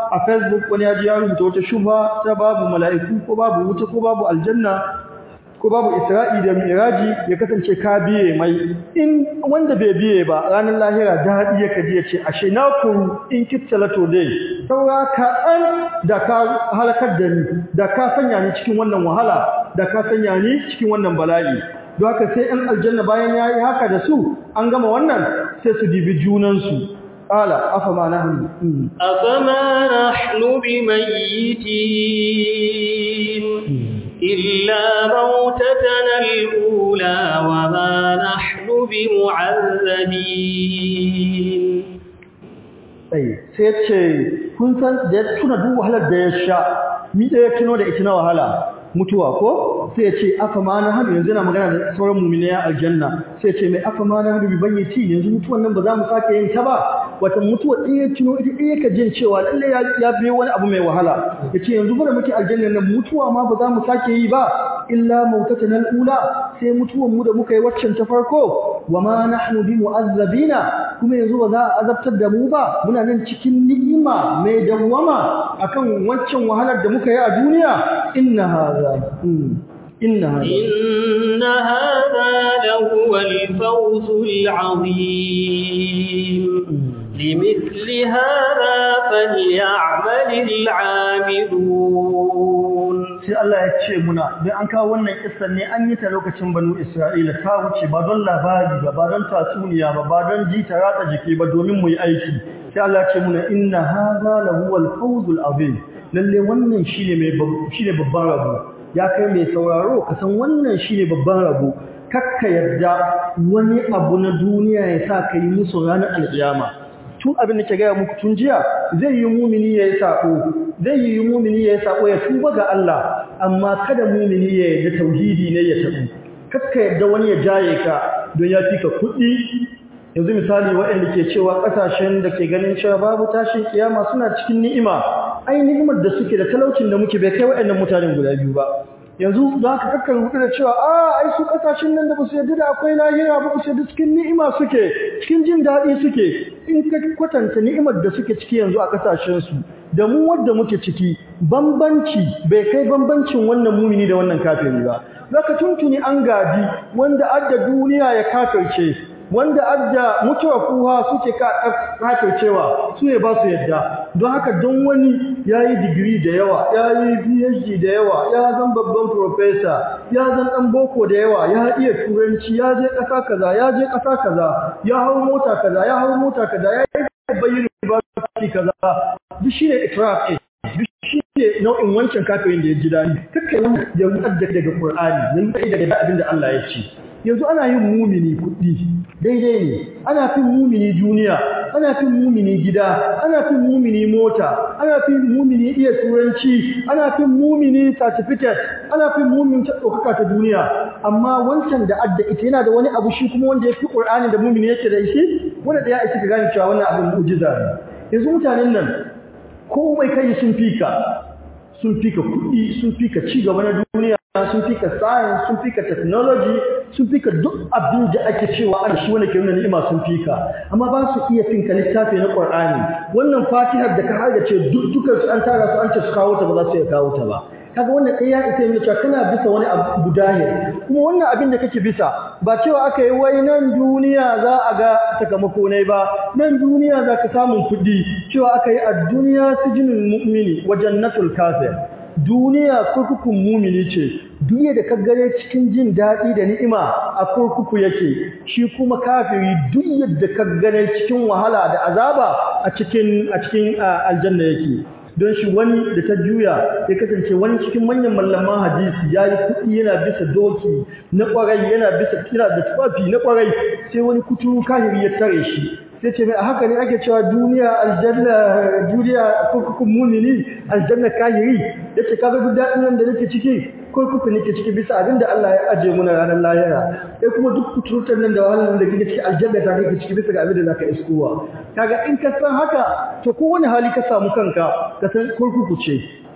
a facebook wani ya ji ya rubuta wata shubha ta babu mala'iku ko babu wuta ko babu aljanna ko babu isra'i da miraji ya kasance ka biye mai in wanda bai biye ba ranar lahira daɗi ya kaji ya ce ashe na kuru in kittalato dai saura kaɗan da ka halakar da ni da ka sanya ni cikin wannan wahala da ka sanya ni cikin wannan bala'i don haka sai ‘yan aljanna bayan ya yi haka da su an gama wannan sai su dibi junansu ƙala afa ma na hannu أفما نحن بميتين إلا موتتنا الأولى وما نحن بمعذبين sai sai ce kun san da ya tuna duk wahalar da ya sha mi ɗaya tuno da ita na wahala mutuwa ko sai ya ce afa ma na hannu yanzu yana magana da sauran mu'minai a aljanna sai ya ce mai afa ma na hannu bi bayyati yanzu mutuwan nan ba za mu sake yin ta ba wata mutuwa ɗin ya tuno ita ɗaya ka jin cewa lalle ya biyo wani abu mai wahala ya ce yanzu bada muke aljanna nan mutuwa ma ba za mu sake yi ba illa mautatan al'ula sai mutuwan mu da muka yi waccan ta farko wa ma nahnu bi mu'azzabina kuma yanzu ba za a azabtar da mu ba muna nan cikin ni'ima mai dawwama akan waccan wahalar da muka yi a duniya inna hadha inna hadha إن هذا لهو الفوز العظيم لمثل هذا فليعمل العاملون sai Allah ya ce muna don an kawo wannan kissan ne an yi ta lokacin banu Isra'ila ta wuce ba don labari ba ba don tatsuniya ba ba don ji ta ratsa jiki ba domin mu yi aiki sai Allah ya ce muna inna hadha lahuwal fawzul azim lalle wannan shine mai shine babban rabo ya kai mai sauraro ka san wannan shine babban rabo kakka yadda wani abu na duniya ya sa ka yi musu ranar alƙiyama tun abin da ke gaya muku tun jiya zai yi mumini ya yi saƙo zai yi mumini ya yi saƙo ya tuba ga Allah amma kada mumini ya yarda tauhidi ne ya tabu kakka yadda wani ya jaye ka don ya fi ka kuɗi yanzu misali waɗanda ke cewa ƙasashen da ke ganin cewa babu tashin kiyama suna cikin ni'ima ai ni'imar da suke da talaucin da muke bai kai waɗannan mutanen guda biyu ba yanzu za ka kakkar hudu da cewa a ai su kasashen nan da ba su yarda da akwai lahira ba su yarda cikin ni'ima suke cikin jin daɗi suke in ka kwatanta ni'imar da suke ciki yanzu a kasashensu da mu wadda muke ciki bambanci bai kai bambancin wannan mumini da wannan kafiri ba zaka tuntuni an gadi wanda adda duniya ya kafirce wanda adda mutuwa kuwa suke kafircewa su ne ba su yadda don haka don wani ya yi digiri da yawa ya yi phd da yawa ya zan babban profesa ya zan ɗan boko da yawa ya iya turanci ya je ƙasa kaza ya je ƙasa kaza ya hau mota kaza ya hau mota kaza ya yi babban university kaza duk shi ne itiraf duk shi ne nau'in wancan kafirin da ya ji daɗi kakkai wani ya mutar daga Qur'ani ya mutar daga abin da Allah ya ce yanzu ana yin mumini kuɗi daidai ne ana fin mumini duniya ana fin mumini gida ana fin mumini mota ana fin mumini iya turanci ana fin mumini certificate ana fin mumini ta ɗaukaka ta duniya amma wancan da adda ita yana da wani abu shi kuma wanda ya fi ƙur'ani da mumini yake da shi wanda da ya isa ka gane cewa wannan abin mu'jiza ne yanzu mutanen nan komai kai sun fika sun fika kuɗi sun fika ci gaba na duniya sun fika science sun fika technology sun fika duk abin da ake cewa an shi wanda ke nuna ni'ima sun fika amma ba su iya finka littafi na Qur'ani wannan Fatihar da ka haɗa ce duk dukkan su an tara su an ce su kawo ta ba za su iya kawo ta ba kaga wannan ɗaya ya isa yana cewa kana bisa wani abu dahir kuma wannan abin da kake bisa ba cewa aka yi wai nan duniya za a ga sakamako ne ba nan duniya za ka samun kuɗi cewa aka yi a duniya sijinin mu'mini wa jannatul kafir duniya kurkukun mumini ce duniya da kaggare cikin jin daɗi da ni'ima a kurkuku yake shi kuma kafiri duk yadda kaggare cikin wahala da azaba a cikin a cikin aljanna yake don shi wani da ta juya ya kasance wani cikin manyan mallaman hadisi ya yi kuɗi yana bisa doki na ƙwarai yana bisa kira da tufafi na ƙwarai sai wani kuturu kahiri ya tare shi sai ce mai a haka ne ake cewa duniya aljanna duniya kurkukun mumini aljanna kahiri ya ce kaga duk daɗin nan da nake ciki kurkuku nake ciki bisa abin da Allah ya aje muna ranar lahira sai kuma duk kuturutar nan da wahalar da kake ciki aljanna ta kake ciki bisa ga abin da zaka iskowa kaga in ka san haka to kowane hali ka samu kanka ka san kurkuku ce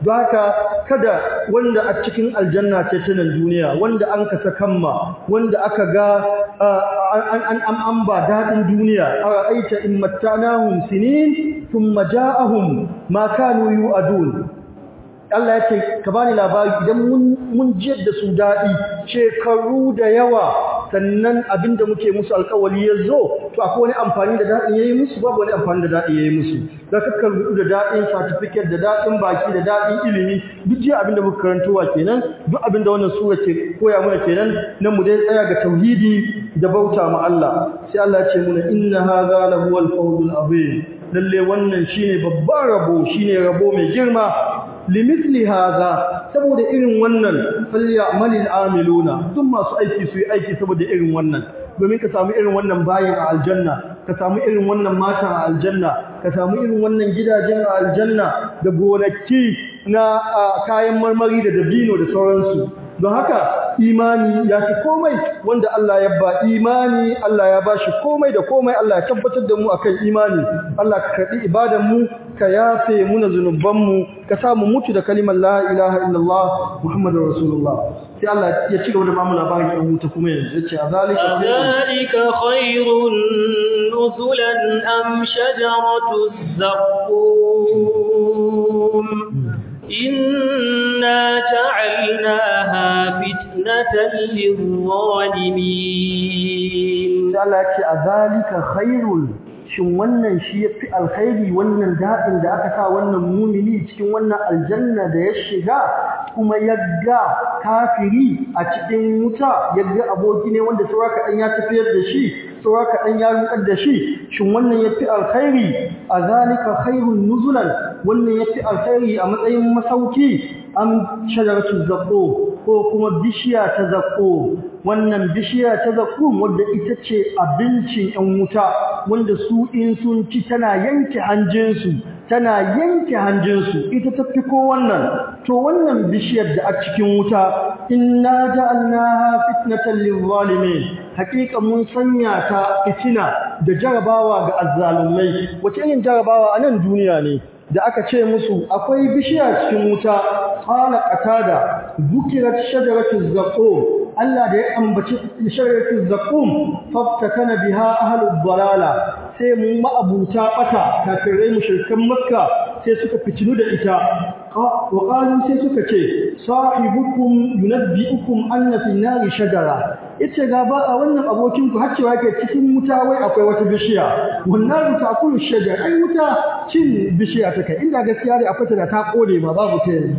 don haka kada wanda a cikin aljanna ce ta nan duniya wanda an kasa kamma wanda aka ga an an an ba dadin duniya ara'aita in mattanahum sinin thumma ja'ahum ma kanu yu'adun Allah ya ce ka bani labari idan mun mun jiyar da su dadi shekaru da yawa sannan abinda muke musu alƙawari ya zo to akwai wani amfani da dadin yayi musu babu wani amfani da dadin yayi musu da kakkan rudu da dadin certificate da dadin baki da dadin ilimi duk jiya abinda muka karantowa kenan duk abinda wannan sura ke koya mana kenan nan mu dai tsaya ga tauhidi da bauta ma Allah sai Allah ya ce muna inna hadha lahuwal fawzul azim lalle wannan shine babban rabo shine rabo mai girma limithli hadha saboda irin wannan falyamalil amiluna duk masu aiki su yi aiki saboda irin wannan domin ka samu irin wannan bayin a aljanna ka samu irin wannan mata a aljanna ka samu irin wannan gidajen a aljanna da gonaki na kayan marmari da dabino da sauransu don haka imani ya fi komai wanda Allah ya ba imani Allah ya ba shi komai da komai Allah ya tabbatar da mu akan imani Allah ka karɓi ibadan mu ka yafe muna zunuban mu ka samu mutu da kalimar la ilaha illallah muhammadur rasulullah sai Allah ya ci gaba da bamu labarin ɗan wuta kuma yanzu yace azalika azalika khairun nuzulan am shajaratu zaqqum إنا جعلناها فتنة للظالمين Allah ya ce a zalika khairul shin wannan shi yafi alkhairi wannan dadin da aka sa wannan mumini cikin wannan aljanna da ya shiga kuma yagga kafiri a cikin wuta yagga aboki ne wanda sauraka dan ya tafiyar da shi sauraka dan ya rukar da shi shin wannan yafi alkhairi a zalika khairun nuzulan wannan yafi alkhairi a matsayin masauki am shajaratu zaqqum ko kuma bishiya ta zaqqum wannan bishiya ta zaqqum wanda ita ce abincin ɗan wuta wanda su in sun ci tana yanke hanjinsu tana yanke hanjinsu ita ta fi ko wannan to wannan bishiyar da a cikin wuta inna ja'alnaha fitnatan lil-zalimin hakika mun sanya ta fitina da jarabawa ga azzalumai wace irin jarabawa a nan duniya ne da aka ce musu akwai bishiya cikin wuta qala qatada bukirat shajaratu zaqum Allah da ya ambaci shajaratu zaqum faftakana biha ahlud dalala sai mu ma'abuta bata kafirai mushrikan makka sai suka fitinu da ita wa qalu sai suka ce sahibukum yunabbiukum anna fi nari shajara yace ga ba a wannan abokin ku har cewa yake cikin wuta wai akwai wata bishiya wannan ta kullu shajar ai wuta cin bishiya take inda gaskiya ne akwai ta da ta kode ma babu ta yanzu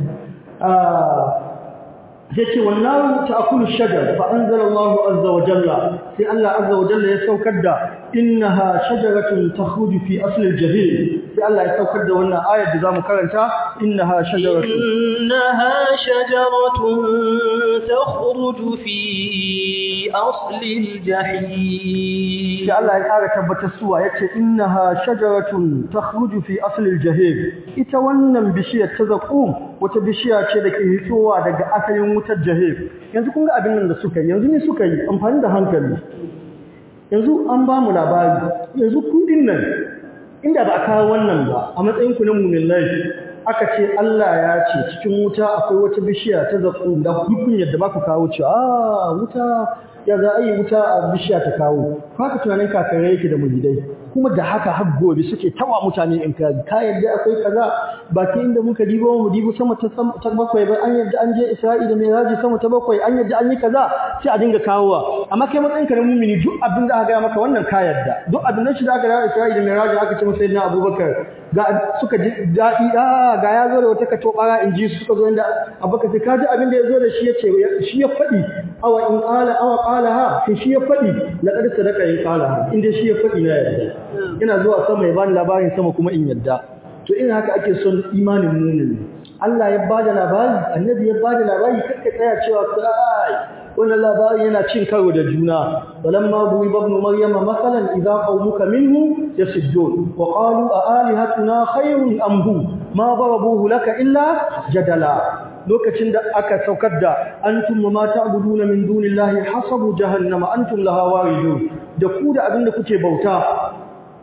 yace wannan ta'kulu shajar fa anzalallahu azza wa jalla sai Allah azza wa jalla ya saukar da innaha shajaratun takhruju fi asli al-jahim sai Allah ya saukar da wannan ayar da zamu karanta innaha shajaratun innaha shajaratun takhruju fi asli al-jahim sai Allah ya kara tabbatar suwa yace innaha shajaratun takhruju fi asli al-jahim ita wannan bishiyar ta zaqum wata bishiya ce da ke hitowa daga asalin wutar jahim yanzu kun ga abin nan da suka yi yanzu ne suka yi amfani da hankali yanzu an ba mu labari yanzu kudin nan inda ba a kawo wannan ba a matsayin ku na mu'minai aka ce Allah ya ce cikin wuta akwai wata bishiya ta zaƙo da hukun yadda ba ku kawo cewa ah wuta ya za a yi wuta a bishiya ta kawo haka tunanin kafirai yake da mulidai kuma da haka har gobe suke tawa mutane in ka ka yadda akwai kaza baki inda muka dibo mu dibo sama ta ta bakwai ba an yadda an je Isra'i da Miraji sama ta bakwai an yadda an yi kaza sai a dinga kawowa amma kai matsayin ka na mumini duk abin da aka ga maka wannan ka yadda duk abin da shi da aka ga Isra'i da Miraji aka ce masa sayyidina Abubakar ga suka ji dadi a ga ya zo da wata kato bara in ji su suka zo inda Abubakar sai ka ji abin da ya zo da shi yace shi ya fadi awa in qala awa qalaha sai shi ya fadi laqad sadaqa in qalaha inda shi ya fadi na yadda ina zuwa sama ya bani labarin sama kuma in yadda to ina haka ake son imanin mu'min Allah ya bada labari annabi ya bada labari kakka tsaya cewa kai wannan labari yana cin karo da juna walamma buwi ibn maryama masalan idza qaumuka minhu yasuddun wa qalu a alihatuna khayrun am hu ma darabuhu laka illa jadala lokacin da aka saukar da antum ma ta'buduna min dunillahi hasabu jahannama antum laha waridun da ku da abinda kuke bauta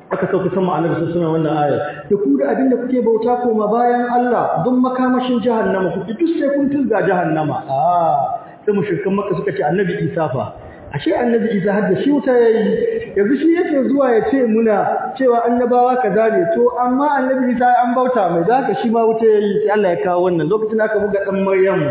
aka sauka sama annabi sun suna wannan aya da ku da abinda kuke bauta koma bayan Allah don makamashin jahannama kuke duk sai kun tilga jahannama ah sai mushrikan makka suka ce annabi Isa fa ashe annabi Isa har da shi wuta yayi yanzu shi yake zuwa ya ce muna cewa annabawa kaza ne to amma annabi Isa an bauta mai da haka shi ma wuta yayi sai Allah ya kawo wannan lokacin da aka buga dan Maryam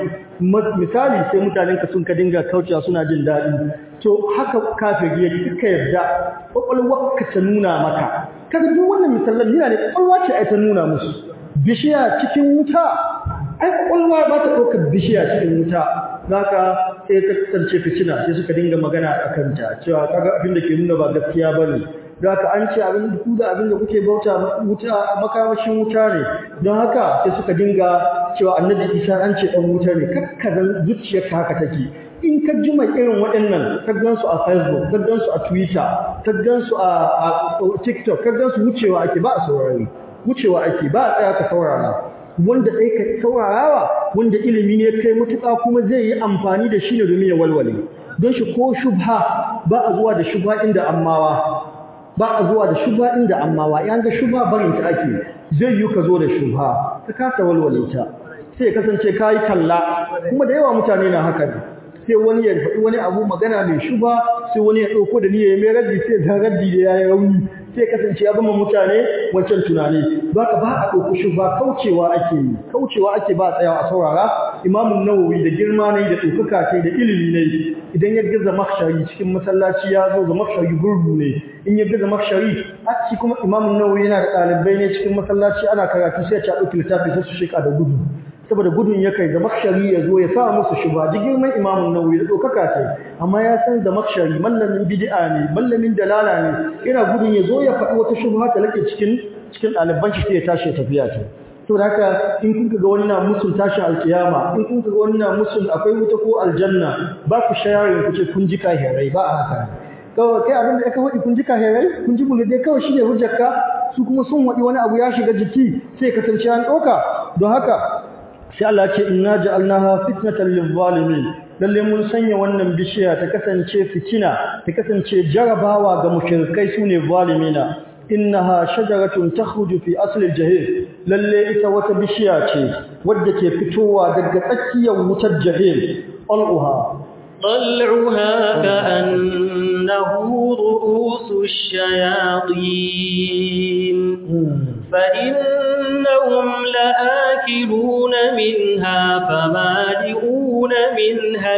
misali sai mutanen ka sun ka dinga kaucewa suna jin daɗi to haka kafiri yake kika yarda kwakwalwar ka ta nuna maka kaga duk wannan misalan yana ne kwakwalwa ce ai ta nuna musu bishiya cikin wuta ai kwakwalwa ba ta ɗaukar bishiya cikin wuta zaka sai ta kasance fitina sai suka dinga magana a kanta cewa kaga abin da ke nuna ba gaskiya bane don haka an ce abin ku da abin da kuke bauta wuta makamashin wuta ne don haka sai suka dinga cewa annabi isa an ce dan wuta ne kakkazan zuciyarka haka take in ka jima irin waɗannan ka gansu a facebook ka gansu a twitter ka gansu a tiktok ka gansu wucewa ake ba a saurari wucewa ake ba a tsaya ka saurara wanda ɗai ka saurarawa wanda ilimi ne kai mutuƙa kuma zai yi amfani da shi ne domin ya walwale don shi ko shubha ba a zuwa da shubha inda ammawa ba a zuwa da shubha inda ammawa yan ga shubha barin ta ake zai yi ka zo da shubha ka kasa walwale ta sai ya kasance ka yi kalla kuma da yawa mutane na haka ne sai wani ya faɗi wani abu magana mai shuba sai wani ya ɗauko da niyya mai raddi sai da raddi da ya yi rauni sai kasance ya zama mutane wancan tunani ba ka ba a ɗauko shuba kaucewa ake yi kaucewa ake ba a tsayawa a saurara imamun nawawi da girma ne da ɗaukaka ce da ilimi ne idan ya gaza makshari cikin masallaci ya zo ga makshari gurgu ne in ya gaza makshari a ci kuma imamun nawawi yana da ɗalibai ne cikin masallaci ana karatu sai ya ci a ɗauki littafi sai su shika da gudu saboda gudun ya kai da makshari ya zo ya sa musu shuba ji girman imamun nawawi da dokaka ce amma ya san da makshari mallamin bid'a ne mallamin dalala ne ina gudun ya zo ya faɗi wata shubha ta lake cikin cikin ɗaliban shi sai ya tashi ya tafiya ta saboda haka in kun ga wani na musun tashin alkiyama in kun ga wani na musun akwai wuta ko aljanna ba ku shayarin ku ce kun ji kahirai ba a haka kawai kai abin da aka faɗi kun ji kahirai kun ji bulade kawai shi ne hujjarka su kuma sun waɗi wani abu ya shiga jiki sai kasance an ɗauka don haka sai Allah ce inna ja'alnaha fitnatan lil-zalimin lalle mun sanya wannan bishiya ta kasance fitina ta kasance jarabawa ga mushrikai sune zalimina innaha shajaratun takhruju fi asli al-jahim lalle ita wata bishiya ce wadda ke fitowa daga tsakiyar wutar jahim al'uha طلعها كأنه رؤوس الشياطين فإنهم لآكلون منها فمالئون منها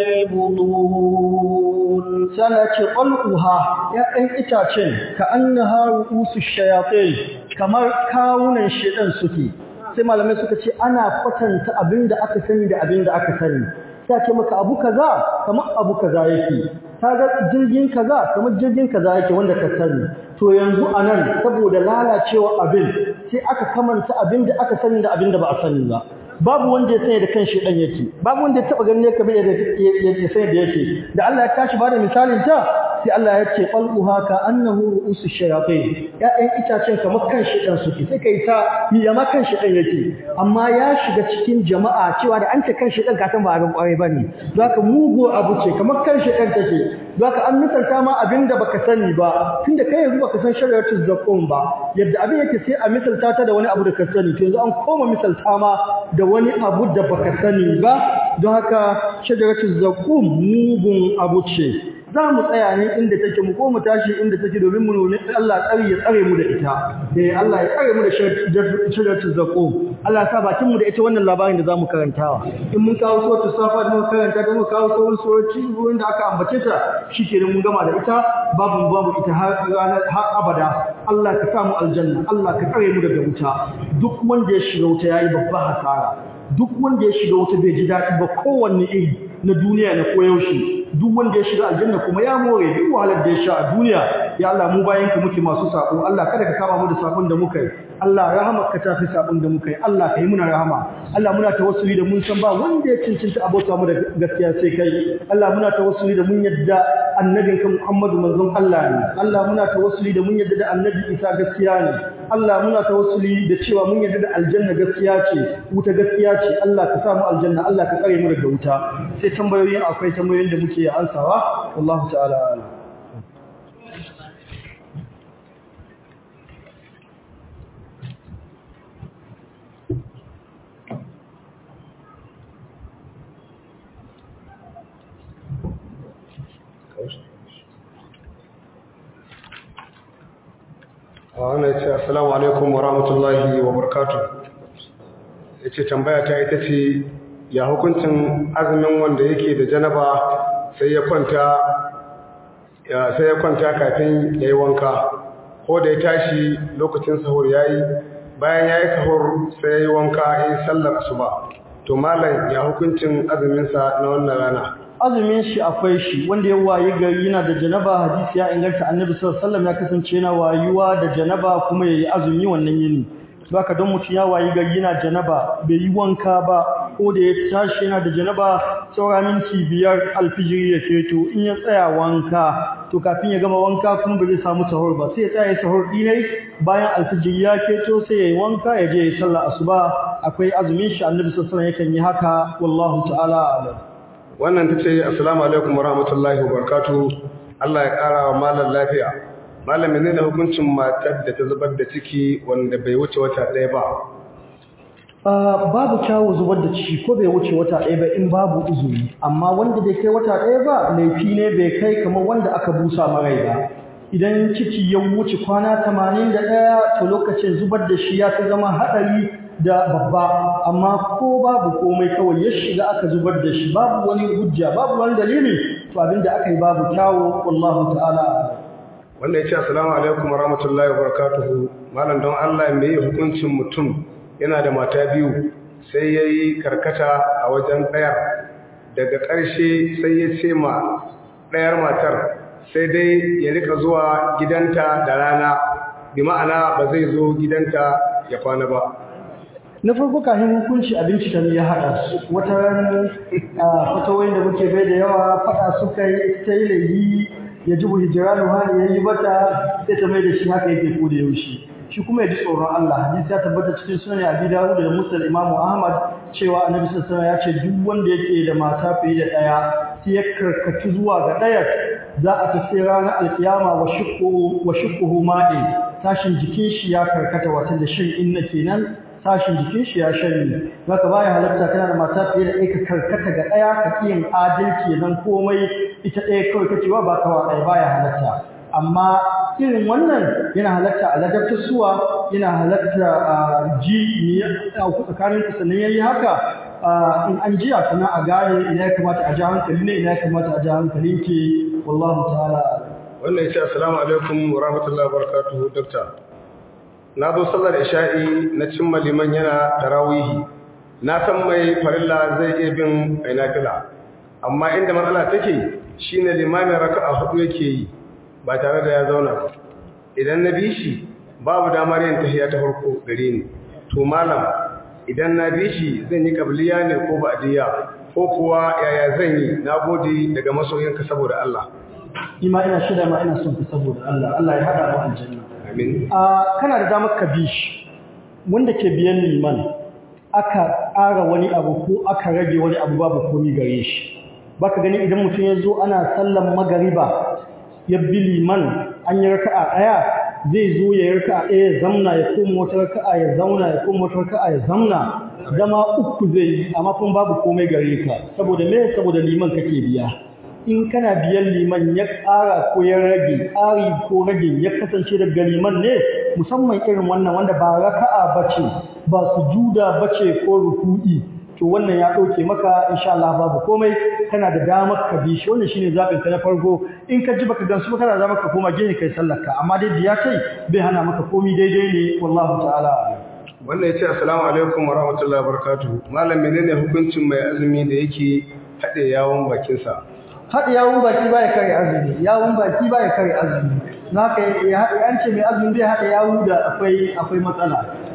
البطون سنة قلقها يا أن إتاتين كأنها رؤوس الشياطين كما كاونا الشيطان سكي sai malamai suka ce ana kwatanta abinda aka sani da abinda aka sani sai ce maka abu kaza kamar abu kaza yake kaga jirgin kaza kamar jirgin kaza yake wanda ka sani to yanzu anan saboda lalacewa abin sai aka kamanta abin da aka sani da abin da ba a sani ba babu wanda ya sani da kan shedan yake babu wanda ya taba ganin yake bai da yake sani da yake da Allah ya tashi bada misalin ta sai Allah ya ce qalbuha ka annahu ru'usu shayatin ya'yan itacen kamar kan shedan suke sai kai ta ya ma kan shedan yake amma ya shiga cikin jama'a cewa da an ce kan shedan ka san ba abin kwarai bane don haka mugo abu ce kamar kan shedan take don haka an misalta ma abin da baka sani ba tunda kai yanzu baka san shari'atul zakum ba yadda abin yake sai a misalta ta da wani abu da ka sani to yanzu an koma misalta ma da wani abu da baka sani ba don haka shajaratul zakum mugun abu ce za mu tsaya ne inda take mu ko mu tashi inda take domin mu nuna Allah tsari ya tsare mu da ita eh Allah ya tsare mu da shajaratul zakum Allah sa bakin mu da ita wannan labarin da zamu karantawa in mun kawo suratul safa da mun karanta da mun kawo sauran surati wurin da aka ambace ta shikenan mun gama da ita babu babu ita har ranar har abada Allah ka sa mu aljanna Allah ka tsare mu daga wuta duk wanda ya shiga wuta yayi babban hasara duk wanda ya shiga wuta bai ji daɗi ba kowanne iri na duniya na koyaushe duk wanda ya shiga aljanna kuma ya more duk wahalar da ya sha a duniya ya Allah mu bayan ka muke masu sako Allah kada ka kama mu da sakon da muka yi Allah rahamar ka tafi sakon da muka yi Allah ka yi muna rahama Allah muna tawassuli da mun san ba wanda ya cincinta abota mu da gaskiya sai kai Allah muna tawassuli da mun yadda annabin ka Muhammadu manzon Allah ne Allah muna tawassuli da mun yadda da annabi Isa gaskiya ne Allah muna tawassuli da cewa mun yadda da aljanna gaskiya ce wuta gaskiya ce Allah ka sa mu aljanna Allah ka tsare mu daga wuta sai tambayoyin akwai tambayoyin da muke ansawa wallahu ta'ala a'lam wannan ya ce assalamu alaikum wa rahmatullahi wa barakatuh ya ce tambaya ta ita ce ya hukuncin azumin wanda yake da janaba sai ya kwanta ya sai ya kwanta kafin ya yi wanka ko da ya tashi lokacin sahur ya yi bayan ya yi sahur sai ya yi wanka ya yi sallar asuba to malam ya hukuncin azuminsa na wannan rana azumin shi akwai shi wanda ya wayi gari yana da janaba hadisi ya inganta annabi sallallahu alaihi wasallam ya kasance yana wayuwa da janaba kuma yayi azumi wannan yini baka don mutum ya wayi gari yana janaba bai yi wanka ba ko da ya tashi yana da janaba saura minti biyar alfijiri ya keto in ya tsaya wanka to kafin ya gama wanka kuma ba zai samu sahur ba sai ya tsaya sahur dinai bayan alfijiri ya keto sai ya yi wanka ya je ya sallah asuba akwai azumin shi annabi sallallahu alaihi wasallam yakan yi haka wallahu ta'ala a'lam wannan ta ce assalamu alaikum wa rahmatullahi wa barakatuh Allah ya ƙara wa malam lafiya malam ne da hukuncin matar da ta zubar da ciki wanda bai wuce wata ɗaya ba babu kyawu zubar da ciki ko bai wuce wata ɗaya ba in babu izini amma wanda bai kai wata ɗaya ba laifi ne bai kai kamar wanda aka busa marai ba idan ciki ya wuce kwana tamanin da ɗaya to lokacin zubar da shi ya fi zama haɗari da babba amma ko babu komai kawai ya shiga aka zubar da shi babu wani hujja babu wani dalili to abinda aka yi babu kyawu wallahu ta'ala wanda ya ce assalamu alaikum wa rahmatullahi wa barakatuhu malam don Allah me hukuncin mutum yana da mata biyu sai ya yi karkata a wajen ɗayar daga ƙarshe sai ya ce ma ɗayar matar sai dai ya rika zuwa gidanta da rana bi ma'ana ba zai zo gidanta ya kwana ba na farko kafin hukunci abinci ta ne ya haɗa su wata ran fatawoyin da muke bai da yawa faɗa suka yi ta yi laifi ya ji hijiranu hali ya yi bata sai ta mai da shi haka yake ko da yaushe shi kuma ya ji tsoron Allah hadisi ya tabbata cikin sunan Abi Dawud da Muslim Imam Ahmad cewa Annabi sallallahu alaihi wasallam ya ce duk wanda yake da mata fiye da daya sai ya karkatu zuwa ga daya za a tafi ranar alkiyama wa shuqquhu wa shuqquhu ma'i tashin jikin shi ya karkata wata da shin inna kenan tashin jikin shi ya shanye zaka baya halatta kana da mata fiye da ɗaya ka karkata ga ɗaya ka kiyin adalci nan komai ita ɗaya kawai kacewa ba kawa ɗaya baya halatta amma irin wannan yana halatta a ladabta suwa yana halatta a ji ni a tsakanin ku sannan yayi haka in an jiya kuma a gane ina ya kamata a ji hankali ne ina ya kamata a ji hankalin ki wallahu ta'ala wannan yace assalamu alaikum wa rahmatullahi wa barakatuhu doctor na zo sallar isha'i na cimma liman yana tarawihi na san mai farilla zai iya bin ainafila amma inda matsala take shine limamin raka'a hudu yake yi ba tare da ya zauna ba idan na bi shi babu damar yin tahiya ta farko gare ni to malam idan na bi shi zan yi kabliya ne ko ba'diya ko kuwa yaya zan yi nagode daga masoyinka saboda Allah ima ina shida ma ina son ka saboda Allah Allah ya hada mu aljanna amin a kana da damar ka bi shi wanda ke biyan liman aka ƙara wani abu ko aka rage wani abu babu komi gare shi baka gani idan mutum ya zo ana sallan magariba ya bi liman an yi raka'a ɗaya zai zo ya yi raka'a ɗaya ya zamna ya koma wata raka'a ya zauna ya koma wata raka'a ya zamna zama uku zai yi amma kuma babu komai gare ka saboda me saboda liman kake biya in kana biyan liman ya ƙara ko ya rage ƙari ko rage ya kasance daga liman ne musamman irin wannan wanda ba raka'a bace ba sujuda bace ko ruku'i to wannan ya ɗauke maka insha Allah babu komai kana da damar ka bi shi wannan shine zabin ka na farko in ka ji baka gansu ba kana da damar ka koma gehe kai sallar ka amma dai biya kai bai hana maka komai daidai ne wallahu ta'ala wannan yace assalamu alaikum wa rahmatullahi wa barakatuh malam menene hukuncin mai azumi da yake haɗe yawon bakin sa haɗe yawon baki baya kare azumi yawon baki baya kare azumi naka ya haɗe an ce mai azumi zai haɗe yawu da akwai akwai matsala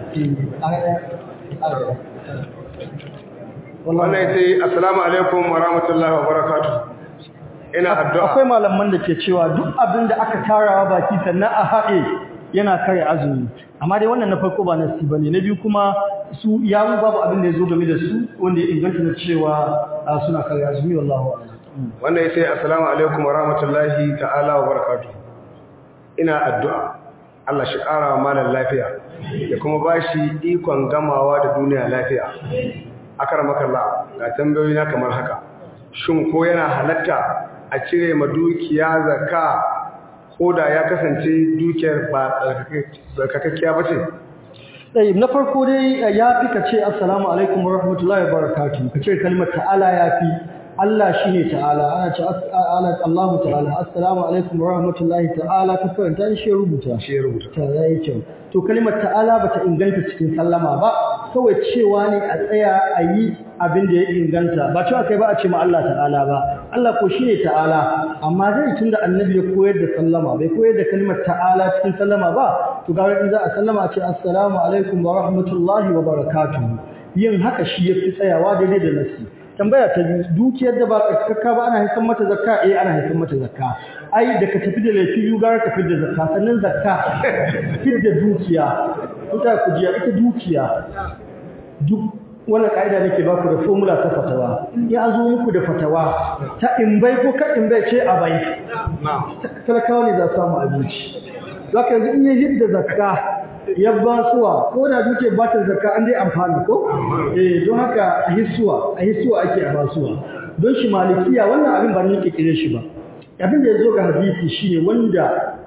wannan ya ce assalamu alaikum wa rahmatullahi wa barakatuh ina addu'a akwai malaman da ke cewa duk abin da aka tarawa baki sannan a haɗe yana kare azumi amma dai wannan na farko ba nasi bane na biyu kuma su yawu babu abin da ya zo game da su wanda ya inganta na cewa suna kare azumi wallahu a'lam wannan ya ce assalamu alaikum wa rahmatullahi ta'ala wa barakatuh ina addu'a Allah shi ƙara wa malam lafiya da kuma ba shi ikon gamawa da duniya lafiya akar makalla ga tambayoyi na kamar haka shin ko yana halatta a cire ma dukiya zakka ko da ya kasance dukiyar ba tsarkakakkiya ba ce Tsaye na farko dai ya fi ka ce assalamu alaikum wa rahmatullahi wa barakatuhu ka ce kalmar ta'ala ya fi Allah shi ne ta'ala ana ce ana Allahu ta'ala assalamu alaikum wa rahmatullahi ta'ala ka karanta shi ya rubuta shi ya rubuta ta yayi kyau to kalmar ta'ala bata inganta cikin sallama ba kawai cewa ne a tsaya a yi abin da ya inganta ba cewa kai ba a ce ma Allah ta'ala ba Allah ko shi ne ta'ala amma zai tunda annabi ya koyar da sallama bai koyar da kalmar ta'ala cikin sallama ba to ga in za a sallama a ce assalamu alaikum wa rahmatullahi wa barakatuhu yin haka shi yafi tsayawa daidai da nasi tambaya ta biyu dukiyar da ba tsakaka ba ana haifar mata zakka eh ana haifar mata zakka ai da ka tafi da laifi biyu gara ka da zakka sannan zakka da dukiya ita ku jiya ita dukiya duk wannan kaida nake ba ku da formula ta fatawa ya zo muku da fatawa ta in bai ko ka in bai ce a bai talakawa ne za su samu abinci zaka yanzu in yi hidda zakka ya ba suwa ko da duke batar zakka an dai amfani ko eh don haka a hisuwa a hisuwa ake a basuwa don shi malikiya wannan abin ba ni kire shi ba abin da yazo ga hadisi shine wanda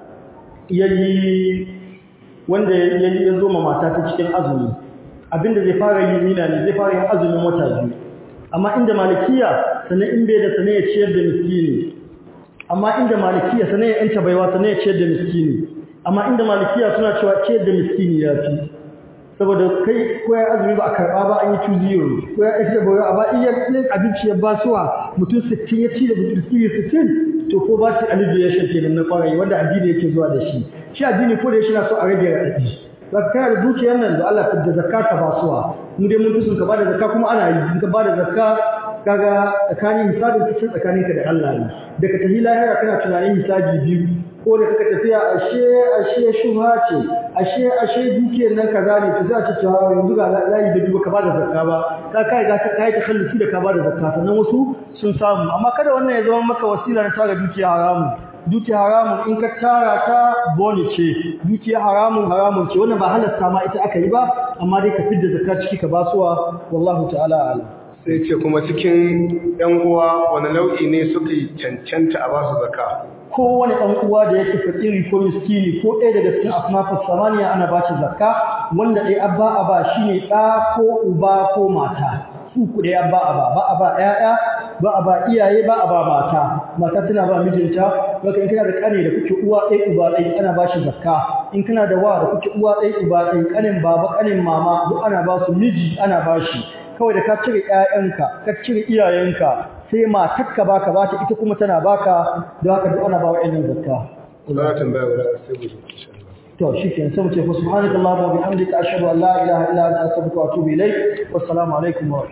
yayi wanda yayi yazo ma mata ta cikin azumi abin da zai fara yi nina ne zai fara yin azumin wata biyu amma inda malikiya sanan in bai da sanan ya ciyar da miskini amma inda malikiya sanan ya yanta baiwa sanan ya ciyar da miskini amma inda malikiya suna cewa ce da miskini ya fi saboda kai ko ya azumi ba a karba ba an yi two zero ko ya ita bayo a ba iya yin abinci ya ba suwa mutum 60 ya ci da miskini 60 to ko ba shi alleviation kenan na kwarai wanda addini yake zuwa da shi shi addini ko da shi na so a rage raɗaɗi za ka da dukiyar nan da Allah da zakka ka ba suwa mu dai mun fi sun ka ba da zakka kuma ana yi in ka ba da zakka kaga tsakanin hisabin cikin tsakaninka da Allah ne daga tahi lahira kana tunanin hisabi biyu ko da kaka tafiya ashe ashe shubha ce ashe ashe dukiyar nan kaza ne to za a ce cewa yanzu ga layi da duba ka bada zakka ba ka kai ga ka kai takhallusi da ka bada zakka sannan wasu sun samu amma kada wannan ya zama maka wasila na tara dukiya haramun dukiya haramun in ka tara ta boni ce dukiya haramun haramun ce wannan ba halasta ma ita aka yi ba amma dai ka fidda zakka ciki ka basuwa wallahu ta'ala a'lam sai ce kuma cikin yan uwa wani nau'i ne suka yi cancanta a basu zakka kowane ɗan uwa da yake fakiri ko miskini ko ɗaya daga cikin asnafus samaniya ana ba shi zakka wanda ɗaya abba a ba shine ɗa ko uba ko mata su ku ɗaya abba a ba ba a ba ƴaƴa ba a ba iyaye ba a ba mata mata tana ba mijinta baka in kana da ƙane da kuke uwa ɗaya uba ɗaya ana ba shi zakka in kana da wa da kuke uwa ɗaya uba ɗaya ƙanin baba ƙanin mama duk ana ba su miji ana ba shi kawai da ka cire ƴaƴanka ka cire iyayenka sai matarka baka bata ita kuma tana baka don haka duk ana ba wa'annan zakka za a tambaya guda sai mu insha Allah to shikenan sai mu ce subhanaka allahumma wa bihamdika ashhadu an la ilaha illa anta astaghfiruka wa atubu ilaik wassalamu alaikum wa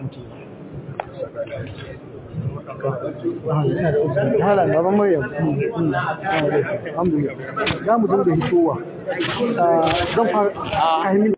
rahmatullahi hala baban maryam alhamdulillah za mu dinga hitowa zan fara